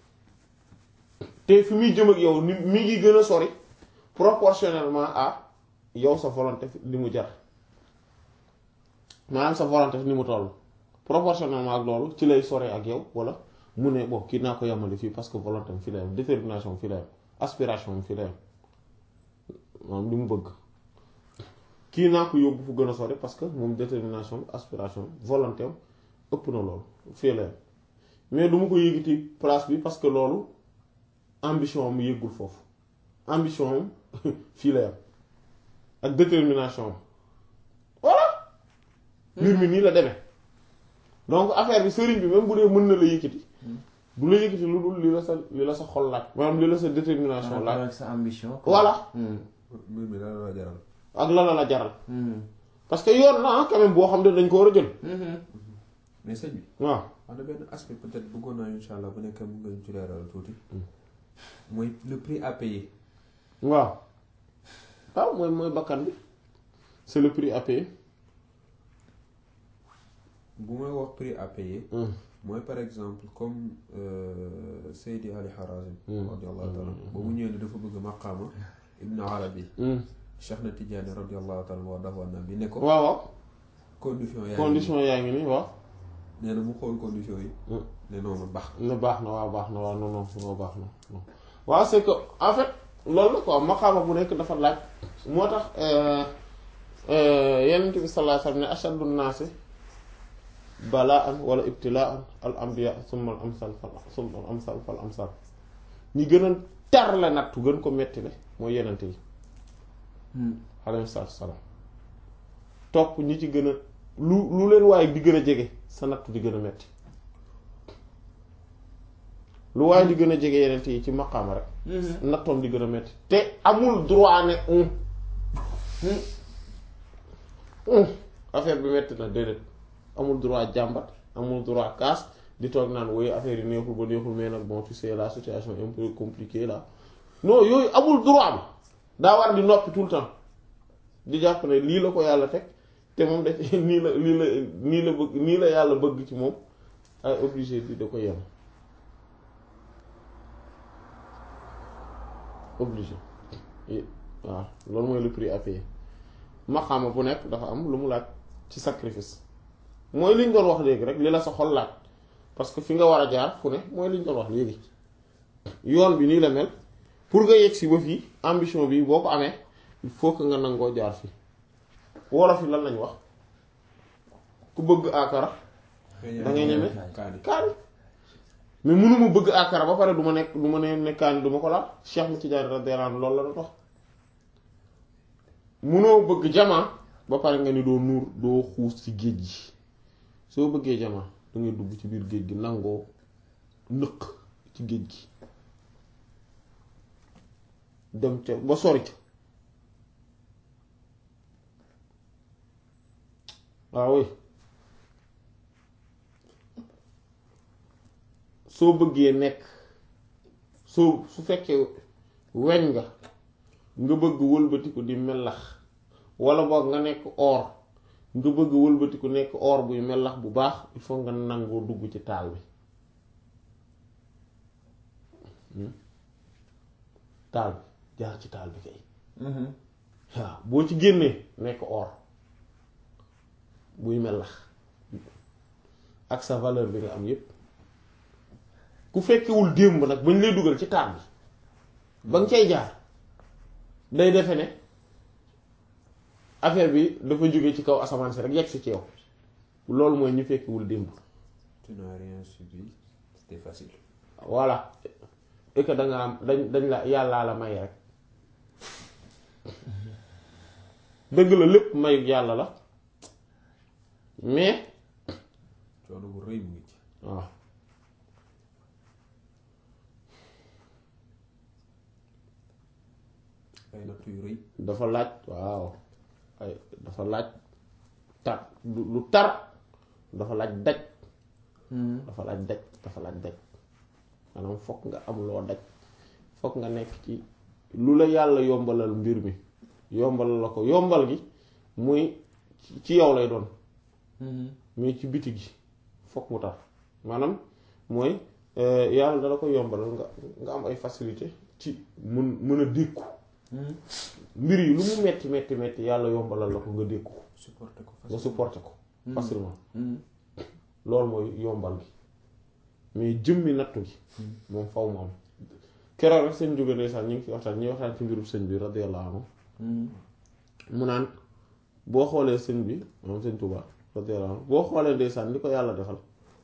te fi muy jëm ak yow ni mi ngi gën a sori proportionnellement à yow sa volonté li mu jar maanaam sa volonté ni mu toll proportionnellement ak loolu ci lay sori ak yow wala mu ne bon kii naa ko yamale fii parce que volonté am fii la yam détermination am fii la yam aspiration am fii la yam maanaam li mu bëgg kii naa ko yóbbu fu gën a sori parce que moom détermination aspiration volonté am ëpp na loolu fii la yam mais du ma ko yëgiti place bi parce que loolu ambition am yëggul foofu ambition am fii la yam ak détermination am voilà mbir mi nii la demee donc affaire bi sëriñ bi même bu dee mën na la yëkkati du la yëkkati lu dul li la sa li la sa xol laaj maanaam li la sa détermination laaj ak sa ambition. voilà mbir mi dana la jaral. ak la la la jaral parce que yoon na quand même boo xam ne dañ ko war a jël mais sëñ bi. waaw am na benn aspect peut-être bëggoon naa incha allah bu nekkee mën nga ñu ci leeral tuuti. mooy le prix à payer. waaw waaw mooy mooy bakkan bi c'est le prix à payer bu may wax prix à payer. mooy par exemple comme Seydi Ali Harazim. radiyallahu taala ba mu ñëwee ne dafa bëgg maqaama Ibn Arabi. Cheikh na Tidiane radiyallahu taala wa dafa na bi ne ko. waaw waaw condition yaa ngi condition yaa ngi nii waaw nee na mu xool condition yi. ne noonu baax ne baax na waaw baax na waaw non non non baax na non waaw c'est que en fait loolu la quoi maqaama bu nekk dafa laaj moo tax Yonent bi sallallahu alayhi wa sallam ne ashaddu naasi balaan wala ibtilaan al anbiya summa al amsal fal summa al amsal fal amsal ñi gën a tar la nattu gën ko metti le mooy Yonent yi alayhi salaatu salaam topp ñi ci gën a lu lu leen waaye di gën a jege sa nattu di gën a metti lu waaye di gën a jege Yonent yi ci maqaama rek nattoom di gën a metti te amul droit ne un un affaire bi metti na déedéet amul droit jàmbat amul droit kaas di toog naan woy affaire yi neexul ba neexul mais nag bon tu sais la situation est un peu compliquée là non yooyu amul droit bi daa war di noppi tout le temps di jàpp ne lii la ko yàlla teg te moom def nii la lii la nii la bëgg nii la yàlla bëgg ci moom ay obligé di da ko yem obligé waaw loolu mooy le prix à payer maqaama bu nekk dafa am lu mu laaj ci sacrifice mooy liñ doon wax léegi rek li la sa xol laaj parce que fi nga war a jaar fu ne mooy liñ doon wax léegi yoon bi nii la mel pour nga yegg si ba fii ambition bi boo ko amee il faut que nga nangoo jaar fii wolof yi lan lañ wax ku bëgg akara da ngay ñeme kaani kaani mais mënuma bëgg akara ba pare du ma nekk du ma ne ne kaani du ma ko laal Cheikh mu Tidiane radiyallahu anhu loolu la doon wax mënoo bëgg jamaa ba pare nga ni doo nuur doo xuus ci géej gi soo bëggee jamaa da ngay dugg ci biir géej gi nangoo nëq ci géej gi dem ca ba sori ca waaw oui soo bëggee nekk soo su fekkee weñ nga nga bëgg wëlbatiku di melax wala boog nga nekk or nga bëgg wëlbatiku nekk or buy melax bu baax il faut nga nangoo dugg ci taal bi taal bi jaar ci taal bi kay waaw boo ci génnee nekk or buy melax ak sa valeur bi nga am yépp ku fekkewul démb nag bañ lay dugal ci taat bi ba nga cay jaar day defe ne affaire bi dafa jóge ci kaw asamaan si rek yegg si ci yow loolu mooy ñu fekkewul démb tu n'as rien subi c'était facile voilà et que da nga am dañ dañ la yàllaa la may rek dëgg la lépp mayu yàlla la mais coono bu rëy mu ngi ci waaw ay natt yu rëy dafa laaj waaw ay dafa laaj tar lu lu tar dafa laaj daj dafa laaj daj dafa laaj daj maanaam fokk nga am loo daj fokk nga nekk ci lu la yàlla yombalal mbir mi yombalal la ko yombal gi muy ci- ci yow lay doon mais ci biti gi fokk mu tar maanaam mooy euh, yàlla dala ko yombalal nga nga am ay facilité ci mun mën a dékku mbir yi lu mu metti metti metti yàlla yombalal la ko nga dékku ko supporter ko nga facile supporter ko facilement loolu mooy yombal gi mais jëmmi nattu gi moom faw mu am keroog rek seen jóge ndeysaan ñu ngi fi waxtaan ñuy waxtaan ci mbirum sëñ bi radiyallahu anhu mu naan boo xoolee sëñ bi moom sëñ Tuubaa radiyallahu anhu boo xoolee ndeysaan li ko yàlla defal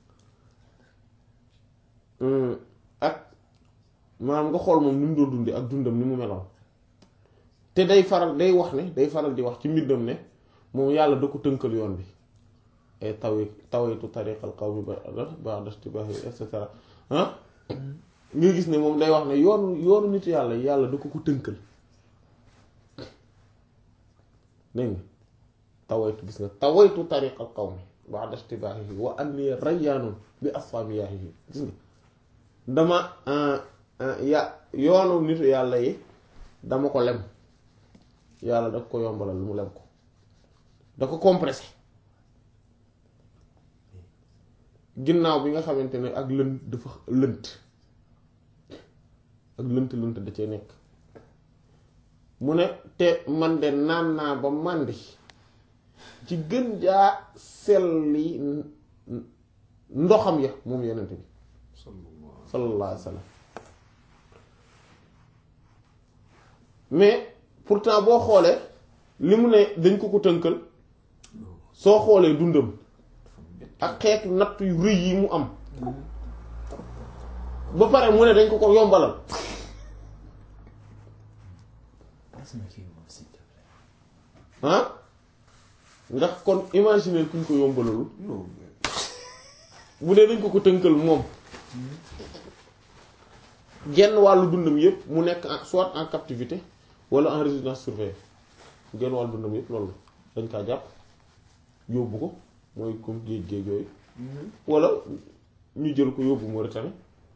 hum, ak maanaam nga xool moom ni mu doon dundi ak dundam ni mu meloon te day faral day wax ne day faral di wax ci mbindam ne moom yàlla da ko tënkal yoon bi ay tawi tawitu tariqal qawmi ba ba'da istibaahi et cetera ah nga gis ne moom day wax ne yoonu yoonu nit yàlla yàlla da ko ko tënkal dégg nga tawaytu gis nga tawaytu tariqal qawmi ba'da istibaahi wa anni rayyaanun bi asfamiyaahi gis nga dama ya yoonu nitu yàlla yi dama ko lem yàlla da ko yombalal lu mu lem ko da ko compressé ginnaaw bi nga xamante ne ak lënt dafa lënt ak lënt lënt da cee nekk mu ne te man de naan naa ba màndi ci gën jaa selli ndoxam ya moom yonent bi sallallahu sallallahu alayhi wa sallam mais pourtant boo xoolee li mu ne dañ ko ko tënkal soo xoolee dundam ak xeetu natt yu rëy yi mu am ba pare mu ne dañ ko ko yombalal Passe-moi kii moom s'il te plaît. ah ndax kon imaginer kuñ ko yombalalul non bu dee dañ ko ko tënkal moom genn wàllu dundam yépp mu nekk en soit en captivité wala en résidence surveillée genn wàllu dundam yépp loolu dañ kaa jàpp yóbbu ko mooy comme géej géej yooyu wala ñu jël ko yóbbu Mauritanie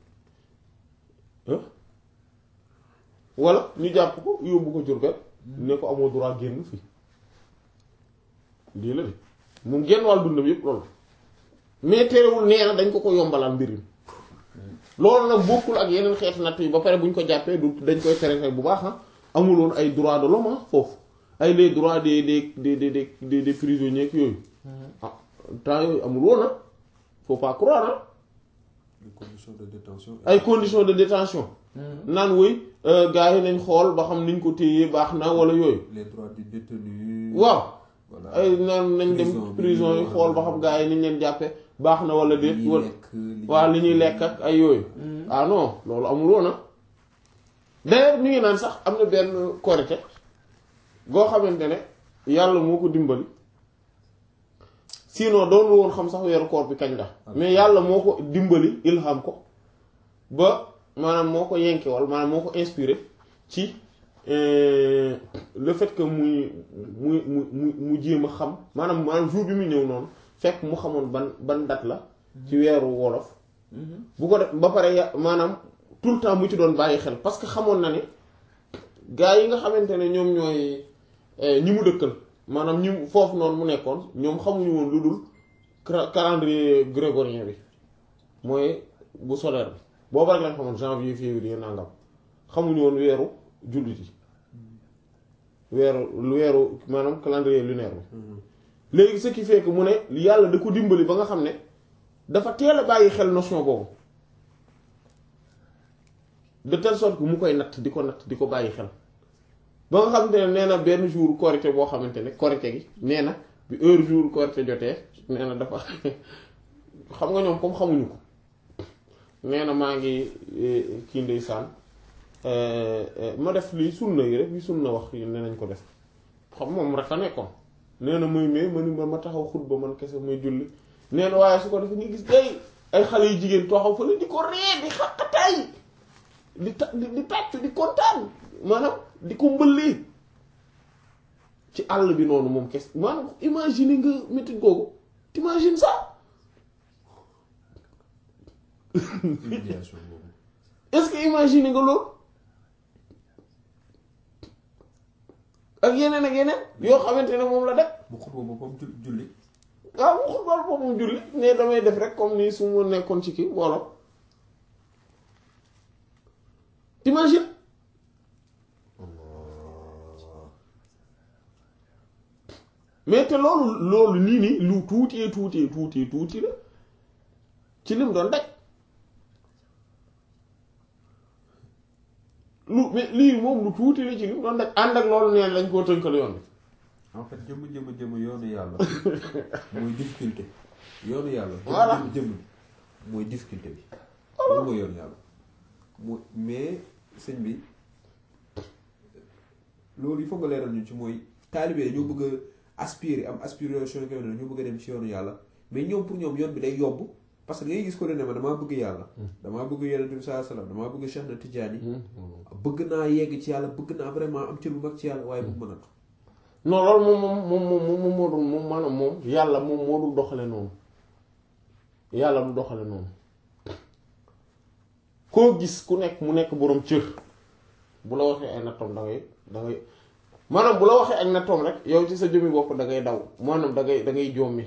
ah wala ñu jàpp ko yóbbu ko Diourbel ne ko amoo droit génn fii lii la de moom genn wàllu dundam yépp loolu mais terewul nee na dañ ko ko yombalal mbir mi loolu nag bokkul ak yeneen xeetu natt yi ba pare bu ñu ko jàppee du dañ koy traité bu baax ah amuloon ay droits de l'homme foofu ay les droits des des des des des des des prisonniers ak yooyu ah temps yooyu amul woon ah faut pas croire ah les conditions de détention ay conditions de détention naan woy gars yi nañ xool ba xam niñ ko téyee baax na wala yooyu les droits du détenu waaw voilà ay naan nañ dem Prison bi, prison yi xool ba xam gars yi niñ leen jàppe baax na wala déet li ñuy wala lekk li waaw li ñuy lekk ak ay yooyu ah non loolu amul woon ah d'ailleurs ñu ngi naan sax am na benn korite goo xamante ne yàlla moo ko dimbali sinon doon woon xam sax weeru koor bi kañ la mais yàlla moo ko dimbali ilham ko ba maanaam moo ko yenkewal maanaam moo ko inspiré ci euh, le fait que muy muy mu mu mu jéem a xam maanaam maanaam jour bi mu ñëw noonu fekk mu xamoon ban ban date la ci weeru wolof bu ko def ba pare ya maanaam tout le temps mu ci doon bàyyi xel parce que xamoon na ne gaa yi nga xamante ne ñoom ñooy eh, ñi mu dëkkal maanaam ñi mu- foofu noonu mu nekkoon ñoom xamuñu woon lu dul cra- calendrier grégorien bi mooy bu solaire bi boobu rek lañ xamoon janvier février nangam xamuñu woon weeru jullit yi weeru weeru maanaam calendrier lunaire bi léegi ce qui fait que mu ne yàlla da ko dimbali ba nga xam ne dafa teel a bàyyi xel notion boobu de telle sorte que mu koy natt di ko natt di ko bàyyi xel ba nga xamante ne nee na benn jour korité boo xamante ne korité gi nee na bi heure jour korité jotee nee na dafa xam nga ñoom comme xamuñu ko nee na maa ngi kii ndeysaan ma def lii sunna yi rek li sunna wax yi nee nañ ko def xam moom rek a nekkoon nee na muy mais ma ni ma ma taxaw xutba man kese muy julli nee na waaye su ko defee nga gis day ay xale yu jigéen taxaw fa la di ko ree di xaqataay di ta di di tàccu di kontaan maanaam di ko mbëllee ci àll bi noonu moom kese maanaam imagine nga métti googu t'imagines ça humiliation boobu est-ce que imagine nga loolu ak yeneen ak yeneen yoo xamante ne moom la def mu xutba boppam ju- julli waaw mu xutbal boppam julli ne damay def rek comme ni su ma nekkoon ci kii mbooloo t'imagines mais te loolu loolu nii nii lu tuuti tuuti tuuti tuuti la ci lim doon daj lu mais lii moom lu tuuti la ci lim doon daj ànd ak loolu neen lañ koo tënkal yoon bi en fait jëmm jëmm jëmm yoonu yàlla mooy difficulté yoonu yàlla Voilà. jëmm jëmm mooy difficulté bi loolu mooy yoonu yàlla mu mais sëñ bi loolu il faut nga leeral ñu ci mooy taalibe ñoo bëgg a aspirer am aspiration yoo xam ne ñoo bëgg a dem ci yoonu yàlla mais ñoom pour ñoom yoon bi day yomb parce que da ngay gis ko ne ma damaa bëgg yàlla damaa bëgg yonent bi sallallahu alayhi wasallam damaa bëgg Cheikh na Tidiane bëgg naa yegg ci yàlla bëgg naa vraiment am cër bu mag ci yàlla waaye bu mënatu non loolu moom moom moom moom moom moom moo dul moom maanaam moom yàlla moom moo dul doxale noonu yàlla du doxale noonu koo gis ku nekk mu nekk boroom cër bu la waxee ay nattoom da ngay da ngay maanaam bu la waxee ak nattoom rek yow ci sa jëmmi bopp da ngay daw maanaam da ngay da ngay jommi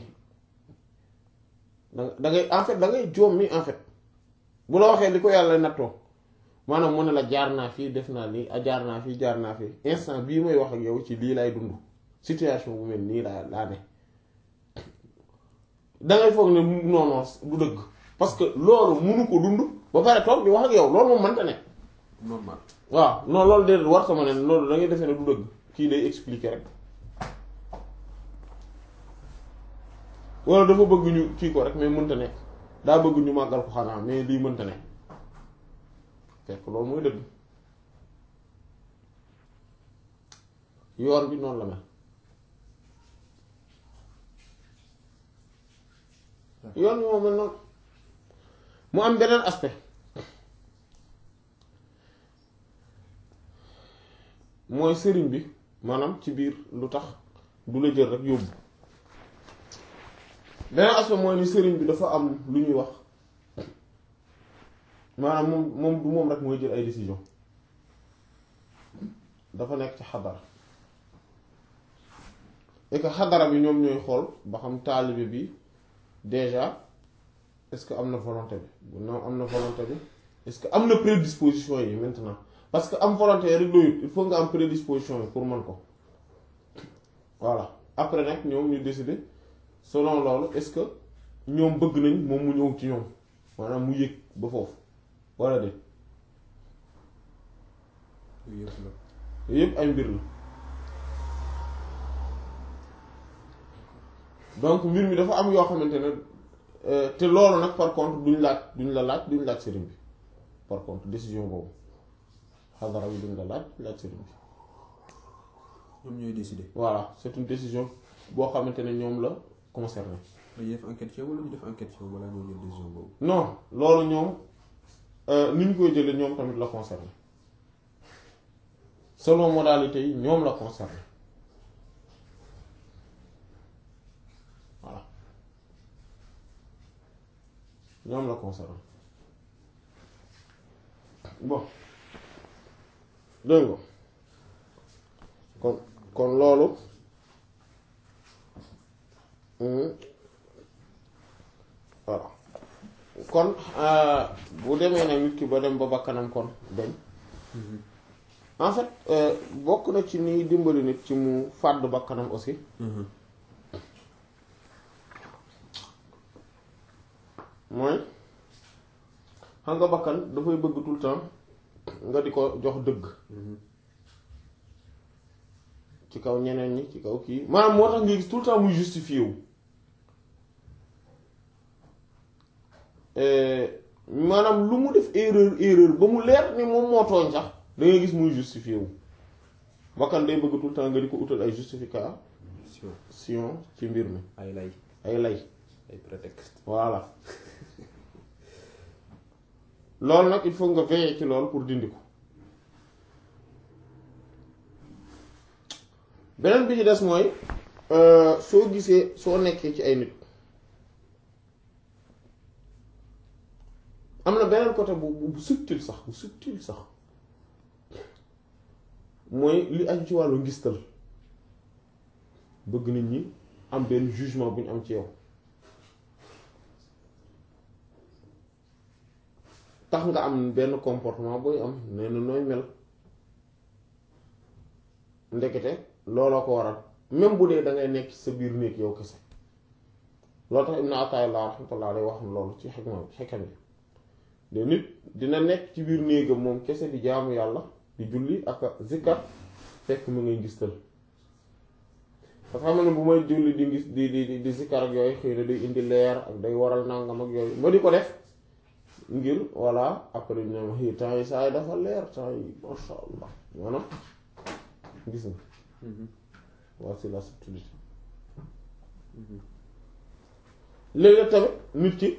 da da ngay en fait da ngay jommi en fait bu la waxee li ko yàlla nattoo maanaam mu ne la jaar naa fii def naa lii a jaar naa fii jaar naa fii instant bii may wax ak yow ci lii lay dund situation bu mel nii laa laa ne dangay foog ne non non du dëgg parce que loolu munu ko dund ba pare toog di wax ak yow loolu moom mënta ne normal waaw non loolu de war sama ne loolu da ngay defee ne du dëgg kii day expliquer rek wala dafa bëgg ñu kii ko rek mais mënta nekk daa bëgg ñu màggal ko xanaa mais lii mënta nekk fekk loolu mooy dëgg yoon bi noonu la mel yoon bi moo mel noonu mu am beneen aspect mooy sëriñ bi maanaam ci biir lu tax du la jël rek yóbbu beneen aspect mooy ni sëriñ bi dafa am lu ñuy wax maanaam moom moom du moom rek mooy jël ay décision dafa nekk ci xadara et que xadara bi ñoom ñooy xool ba xam taalibe bi déjà est-ce que am na volonté bi bu non am na volonté bi est-ce que am na prédisposition yi maintenant parce que am volonté rek doyut il faut nga am prédisposition yi pour mën ko voilà après nag ñoom ñu décider selon loolu est-ce que ñoom bëgg nañ moom mu ñëw ci ñoom maanaam mu yëg ba foofu wala de yooyu yëpp la yooyu yëpp ay mbir la donc mbir mi dafa am yoo xamante ne euh, te loolu nag par contre duñ laaj duñ la laaj duñ laaj sëriñ bi par contre décision boobu xadara bi duñ la laaj duñ laaj sëriñ bi ñoom ñooy décider voilà c'est une décision boo xamante ne ñoom la concerné dañuy def enquête ci yow wala ñu def enquête ci yow balaa ñoo jël décision boobu non loolu ñoom euh, ni ñu koy jëlee ñoom tamit la concerné selon modalité yi ñoom la concerné voilà ñoom la concerné bon dégg nga kon kon loolu hum, voilà kon euh, bu demee nag nit ki ba dem ba bakkanam kon dañ en fait euh, bokk na ci ni dimbali nit ci mu fàdd bakkanam aussi mooy xam nga bakkan dafay bëgg tout le temps nga di ko jox dëgg ci kaw ñeneen ñi ci kaw kii maanaam moo tax nga gis tout le temps muy justifié wu maanaam lu mu def erreur erreur ba mu leer ni moom moo tooñ sax da ngay gis muy justifié wu bakkan day bëgg tout le temps nga di ko utal ay justification ci mbir mi ay lay ay lay ay prétexte voilà loolu nag il faut nga veiller ci loolu pour dindi ko beneen bi ci des mooy soo gisee soo nekkee ci ay nit am na beneen côté bu bu subtil sax bu subtil sax mooy li aju ci wàllu ngistal bëgg nit ñi am benn jugement bu ñu am ci yow tax nga am benn comportement booy am nee na nooy mel ndekete looloo ko waral même bu dee da ngay nekk sa biir néeg yow kese loolu tax Ibn Ataa'illah rahmatullah alayhi wax loolu ci xikma bi xikam bi de nit dina nekk ci biir néegam moom kese di jaamu yàlla di julli ak zikkar fekk mu ngay ngistal parce que xam ne bu may julli di ngis di di di zikkar ak yooyu xëy na day indi leer ak day waral nangam ak yooyu ma di ko def ngir voilà après ñu ne ma temps yi saa yi dafa leer temps yi masha allah maanaam gis nga voici la subtilité léegi tamit nit ki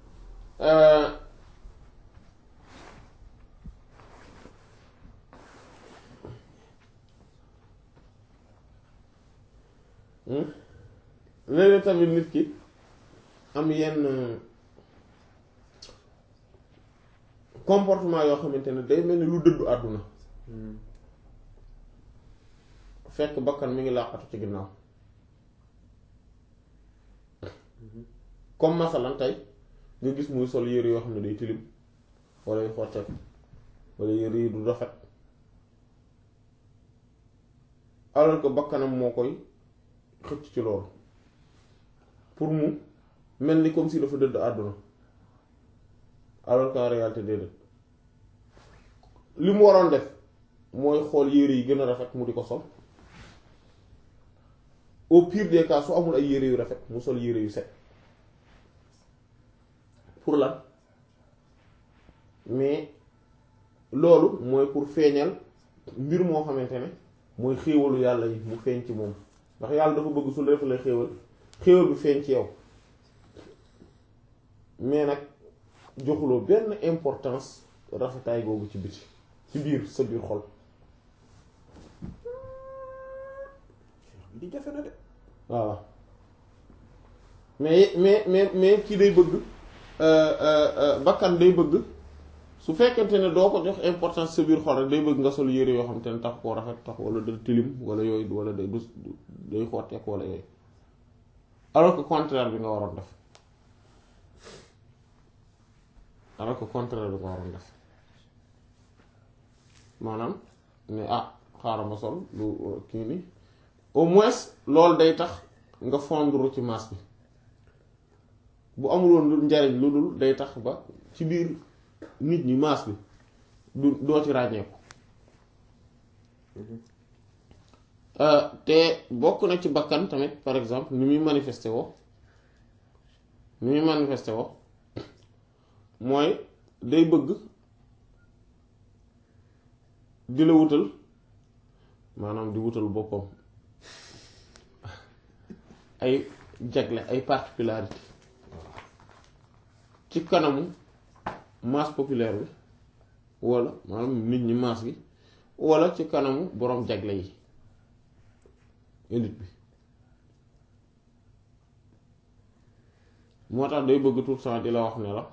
léegi tamit nit ki am yenn comportement yoo xamante ne day mel ni lu dëddu àdduna fekk bakkan mi ngi làqatu ci ginnaaw comme masalan tey nga gis muy sol yére yoo xam ne day tilim wala yu xotteeku wala yére yi du rafet alors que bakkanam moo koy xëcc ci loolu pour mu mel ni comme si dafa dëdd àdduna alors qu'en réalité déedéet li mu waroon def mooy xool yére yi gën a rafet mu di ko sol au pire des cas su amul ay yére yu rafet mu sol yére yu set pour lan mais loolu mooy pour feeñal mbir moo xamante ne mooy xéewalu yàlla yi mu feeñ ci moom ndax yàlla dafa bëgg su la defalee xéewal xéewal bi feeñ ci yow mais nag joxuloo benn importance rafetaay googu ci biti ci biir sa biir xol di jafe na de waaw mais mais mais mais kii day bëgg bakkan day bëgg su fekkente ne doo ko jox importance sa biir xol rek day bëgg nga sol yére yoo xam te ne tax koo rafet tax wala da tilim wala yooyu wala day dus day xotteek wala yooyu alors que contraire bi nga waroon def alors que contraire bi nga waroon def maanaam ne ah xaaral ma sol lu kii ni au moins loolu day tax nga fondre ci masse bi bu amuloon lu njariñ lu dul day tax ba ci biir nit ñi masse bi du doo ci ràññeeku te bokk na ci bakkan tamit par exemple ni muy manifesté woo ni muy manifesté woo mooy day bëgg di la wutal maanaam di wutal boppam ay jagle ay particularité ci kanamu masse populaire bi walla maanaam nit ñi masse gi walla ci kanamu boroom jagle yi élite bi moo tax day bëgg tout le temps di la wax ne la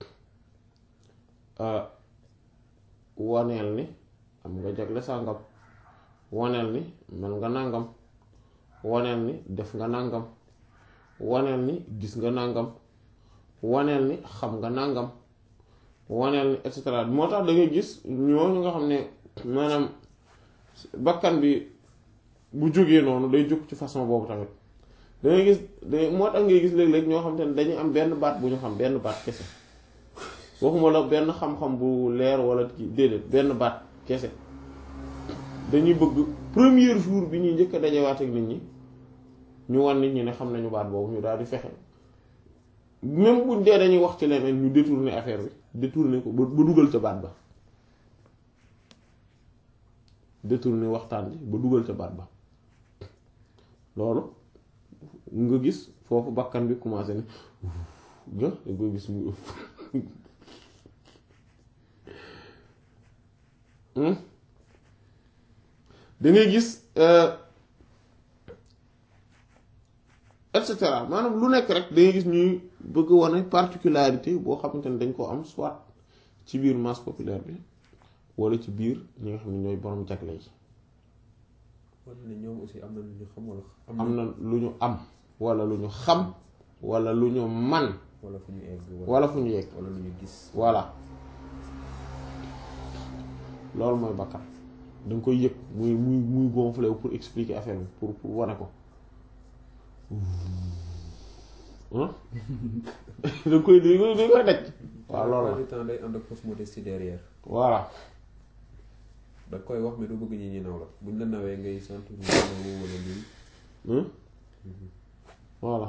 waneel ni am nga jagle sàngam waneel ni mel nga nàngam waneel ni def nga nàngam waneel ni gis nga nàngam waneel ni xam nga nàngam waneel ni et cetera moo tax da ngay gis ñooñu nga xam ne maanaam bakkan bi bu jógee noonu day jóg ci façon boobu tamit dangay gis da moo tax ngay gis léeg-léeg ñoo xam te ne dañuy am benn baat bu ñu xam benn baat kese waxuma la benn xam-xam bu leer wala ci déedéet benn baat kese dañuy bëgg premier jour bi ñuy njëkk a dajewaat ak nit ñi ñu wan nit ñi ne xam nañu baat boobu ñu daal di fexe même buñ dee dañuy wax ci leneen ñu détourner affaire bi détourner ko ba ba dugal ca baat ba détourner waxtaan bi ba dugal ca baat ba loolu nga gis foofu bakkan bi commencé ne nga da koy gis mu da ngay gis et cetera maanaam lu nekk rek da ngay gis ñuy bëgg wane particularité boo xamante ne dañ ko am soit ci biir masse populaire bi wala ci biir ñi nga xam ne ñooy borom jagle yi wala ne ñoom aussi am na lu ñu xam wala am na lu ñu am wala lu ñu xam wala lu ñu man wala fu ñu egg wala fu ñu yegg wala lu ñu gis voilà loolu mooy bakkan da nga koy yëg muy muy muy gonflé wu pour expliquer affaire bi pour pour wane ko ah da nga koy da nga koy da nga koy daj waaw loolu la du temps day ànd ak fausse modestie derrière voilà da koy wax mais du bëgg ñi ñi naw la buñ la nawee ngay sant ñu naw wala lii Hein? voilà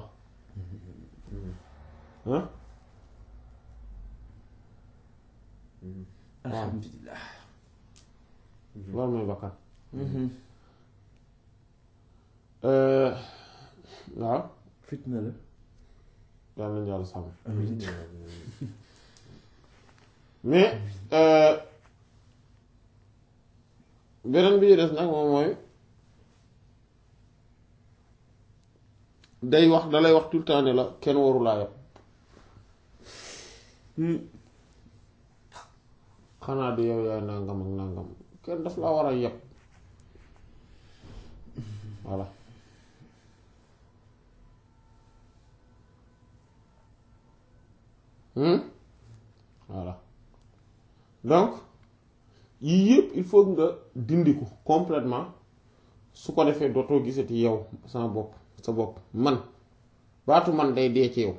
hein alhamdulilah loolu mooy bakkan Euh, waaw fitna la yàlla nañu yàlla sàmm amiin mais euh, beneen bi ñu des nag moom mooy day wax dalay wax tout le temps ne la kenn warulaa yab xanaa du yow yaay nangam ak nangam kenn daf laa war a yab voilà Hmm? voilà donc yii yëpp il faut nga dindi ko complètement su ko defee dootoo gisati yow sama bopp sa bopp man baatu man day dee ci yow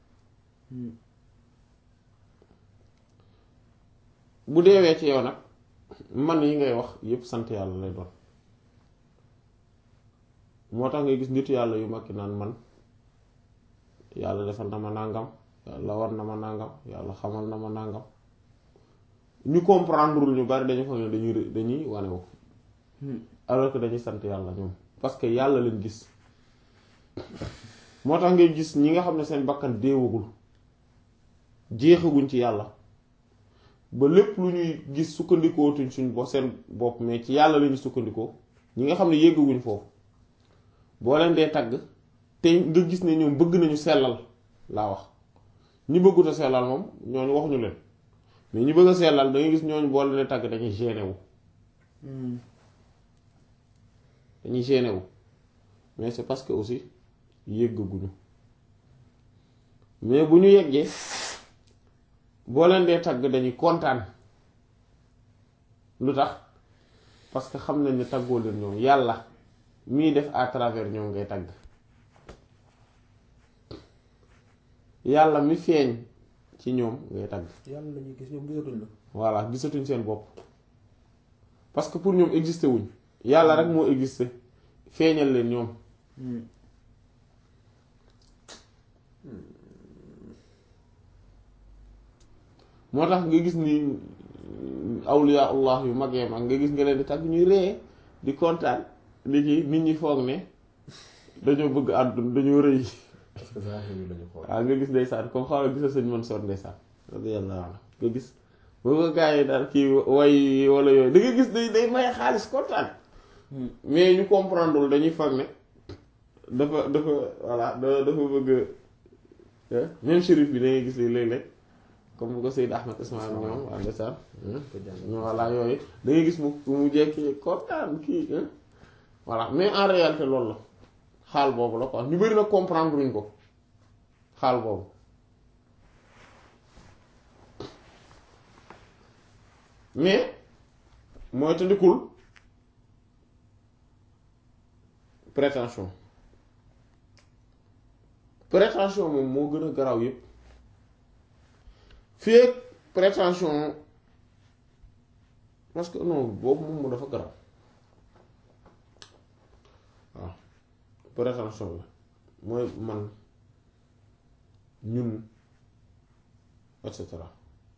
bu deewee ci yow nag man yi ngay wax yëpp sant yàlla lay doon moo tax ngay gis nitu yàlla yu mag naan man yàlla defal na ma nàngam yàlla war na ma nàngam yàlla xamal na ma nàngam ñu comprendre ñu bari dañu foog ne dañuy ré- dañuy wane wu alors que dañuy sant yàlla ñoom parce que yàlla leen gis moo tax ngay gis ñi nga xam ne seen bakkan deewagul jeexaguñ ci yàlla ba lépp lu ñuy gis sukkandikootuñ suñ bo seen bopp mais ci yàlla lañu sukkandikoo ñi nga xam ne yéggaguñ foofu boo leen dee tagg te nga gis ne ñoom bëgg nañu sellal laa wax ñi bëggut a sellal moom ñooñu waxuñu leen mais ñi bëgg a sellal da ngay gis ñooñu boo leen dee tagg dañuy gêné wu dañuy gêné wu mais c'est parce que aussi yéggaguñu mais bu ñu yeggee boo leen dee tagg dañuy kontaan lu tax parce que xam nañ ne taggoo leen ñoom yàlla mii def à travers ñoom ngay tagg yàlla mi feeñ ci ñoom ngay tagg yàlla la ñuy gis ñoom gisatuñ la voilà gisatuñ seen bopp parce que pour ñoom existé wuñ yàlla rek moo existé feeñal leen ñoom moo tax nga gis ni awliya allah yu magee mag nga gis nga leen di tagg ñuy ree di kontaan li ci nit ñi foog ne dañoo bëgg àdduna dañoo rëy parce que zahir yi lañu xool waaw nga gis ndeysaan comme xaw gisa sëñ Mansoor ndeysaan radiyallahu anhu nga gis boo ko gaa yi daal kii way wala yooyu da nga gis day day may xaalis kontaan mais ñu comprendre wul dañuy foog ne dafa dafa voilà da- dafa bëgg eh, même shérif bi da ngay gis li léeg-léeg comme bu ko Seyd Ahmed Ismaïl ñoom waa ndeysaan ko jàng ñu voilà yooyu da ngay gis mu mu jekki kontaan kii eh. voilà mais en réalité loolu la xaal boobu la quoi ñu bari nag comprendre luñ ko xaal boobu mais mooy tëddikul prétention prétention moom moo gën a garaaw yépp fii ak prétention parce que non boobu moom mu dafa garaaw waaw prétention la mooy man ñun et cetera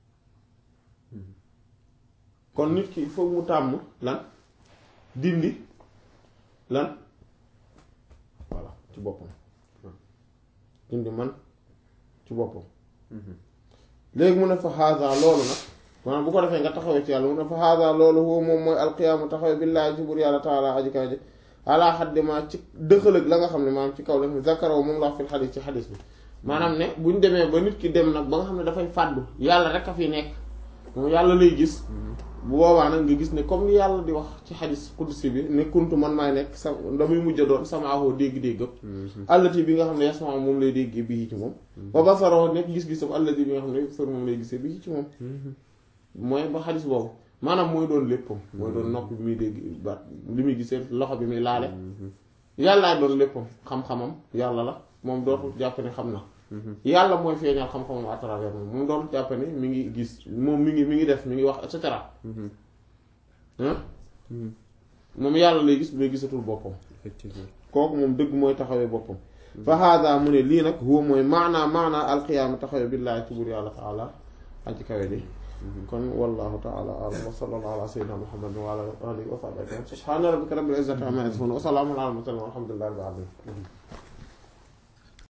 kon nit ki il faut mu tàmm lan dindi lan voilà ci boppam dindi man ci boppam léegi mu ne fa haada loolu nag maanaam bu ko defee nga taxawee ci yàlla mu ne fa haada loolu huwa moom mooy alqiyaamu taxawee billaahi ci buur yàlla taala aji kaw ji ala xaddi ma ci dëxalëg la nga xam ne maanaam ci kaw la zakaraw moom la wax fil xadis ci xadis bi maanaam ne buñ demee ba nit ki dem nag ba nga xam ne dafay fàddu yàlla rek a fi nekk moom yàlla lay gis bu boobaa nag nga gis ne comme li yàlla di wax ci xadis qudsi bi ne kuntu man maay nekk sa damay mujj a doon sama ahoo dégg-déggam allati bi nga xam ne yasma moom lay déggee bii ci moom ba basaroo nekk gis-gisam allati bi nga xam ne sor moom lay gisee bii ci moom mooy ba xadis boobu maanaam mooy doon léppam mooy doon nopp bi muy dégg baat li muy gisee loxo bi muy laale yàllaay doon léppam xam-xamam yàlla la moom dootul jàpp ne xam na yàlla mooy feeñal xam-xamam à travers moom moom dootul jàpp ne mi ngi gis moom mi ngi mi ngi def mi ngi wax et cetera moom yàlla lay gis mais gisatul boppam effectivement kooku moom dëgg mooy taxawee boppam fa hada mu ne lii nag huwa mooy maanaa maanaa alqiyaama taxawee billaahi ci buur yàlla taala aji kawe ji kon wallahu taala alam wa sallallahu ala sayyidina muhammadin wa ala alihi wa sahbihi subhana rabbika rabbil izzati amma yasifun wa salamun ala al mursalin walhamdulillahi rabbil alamin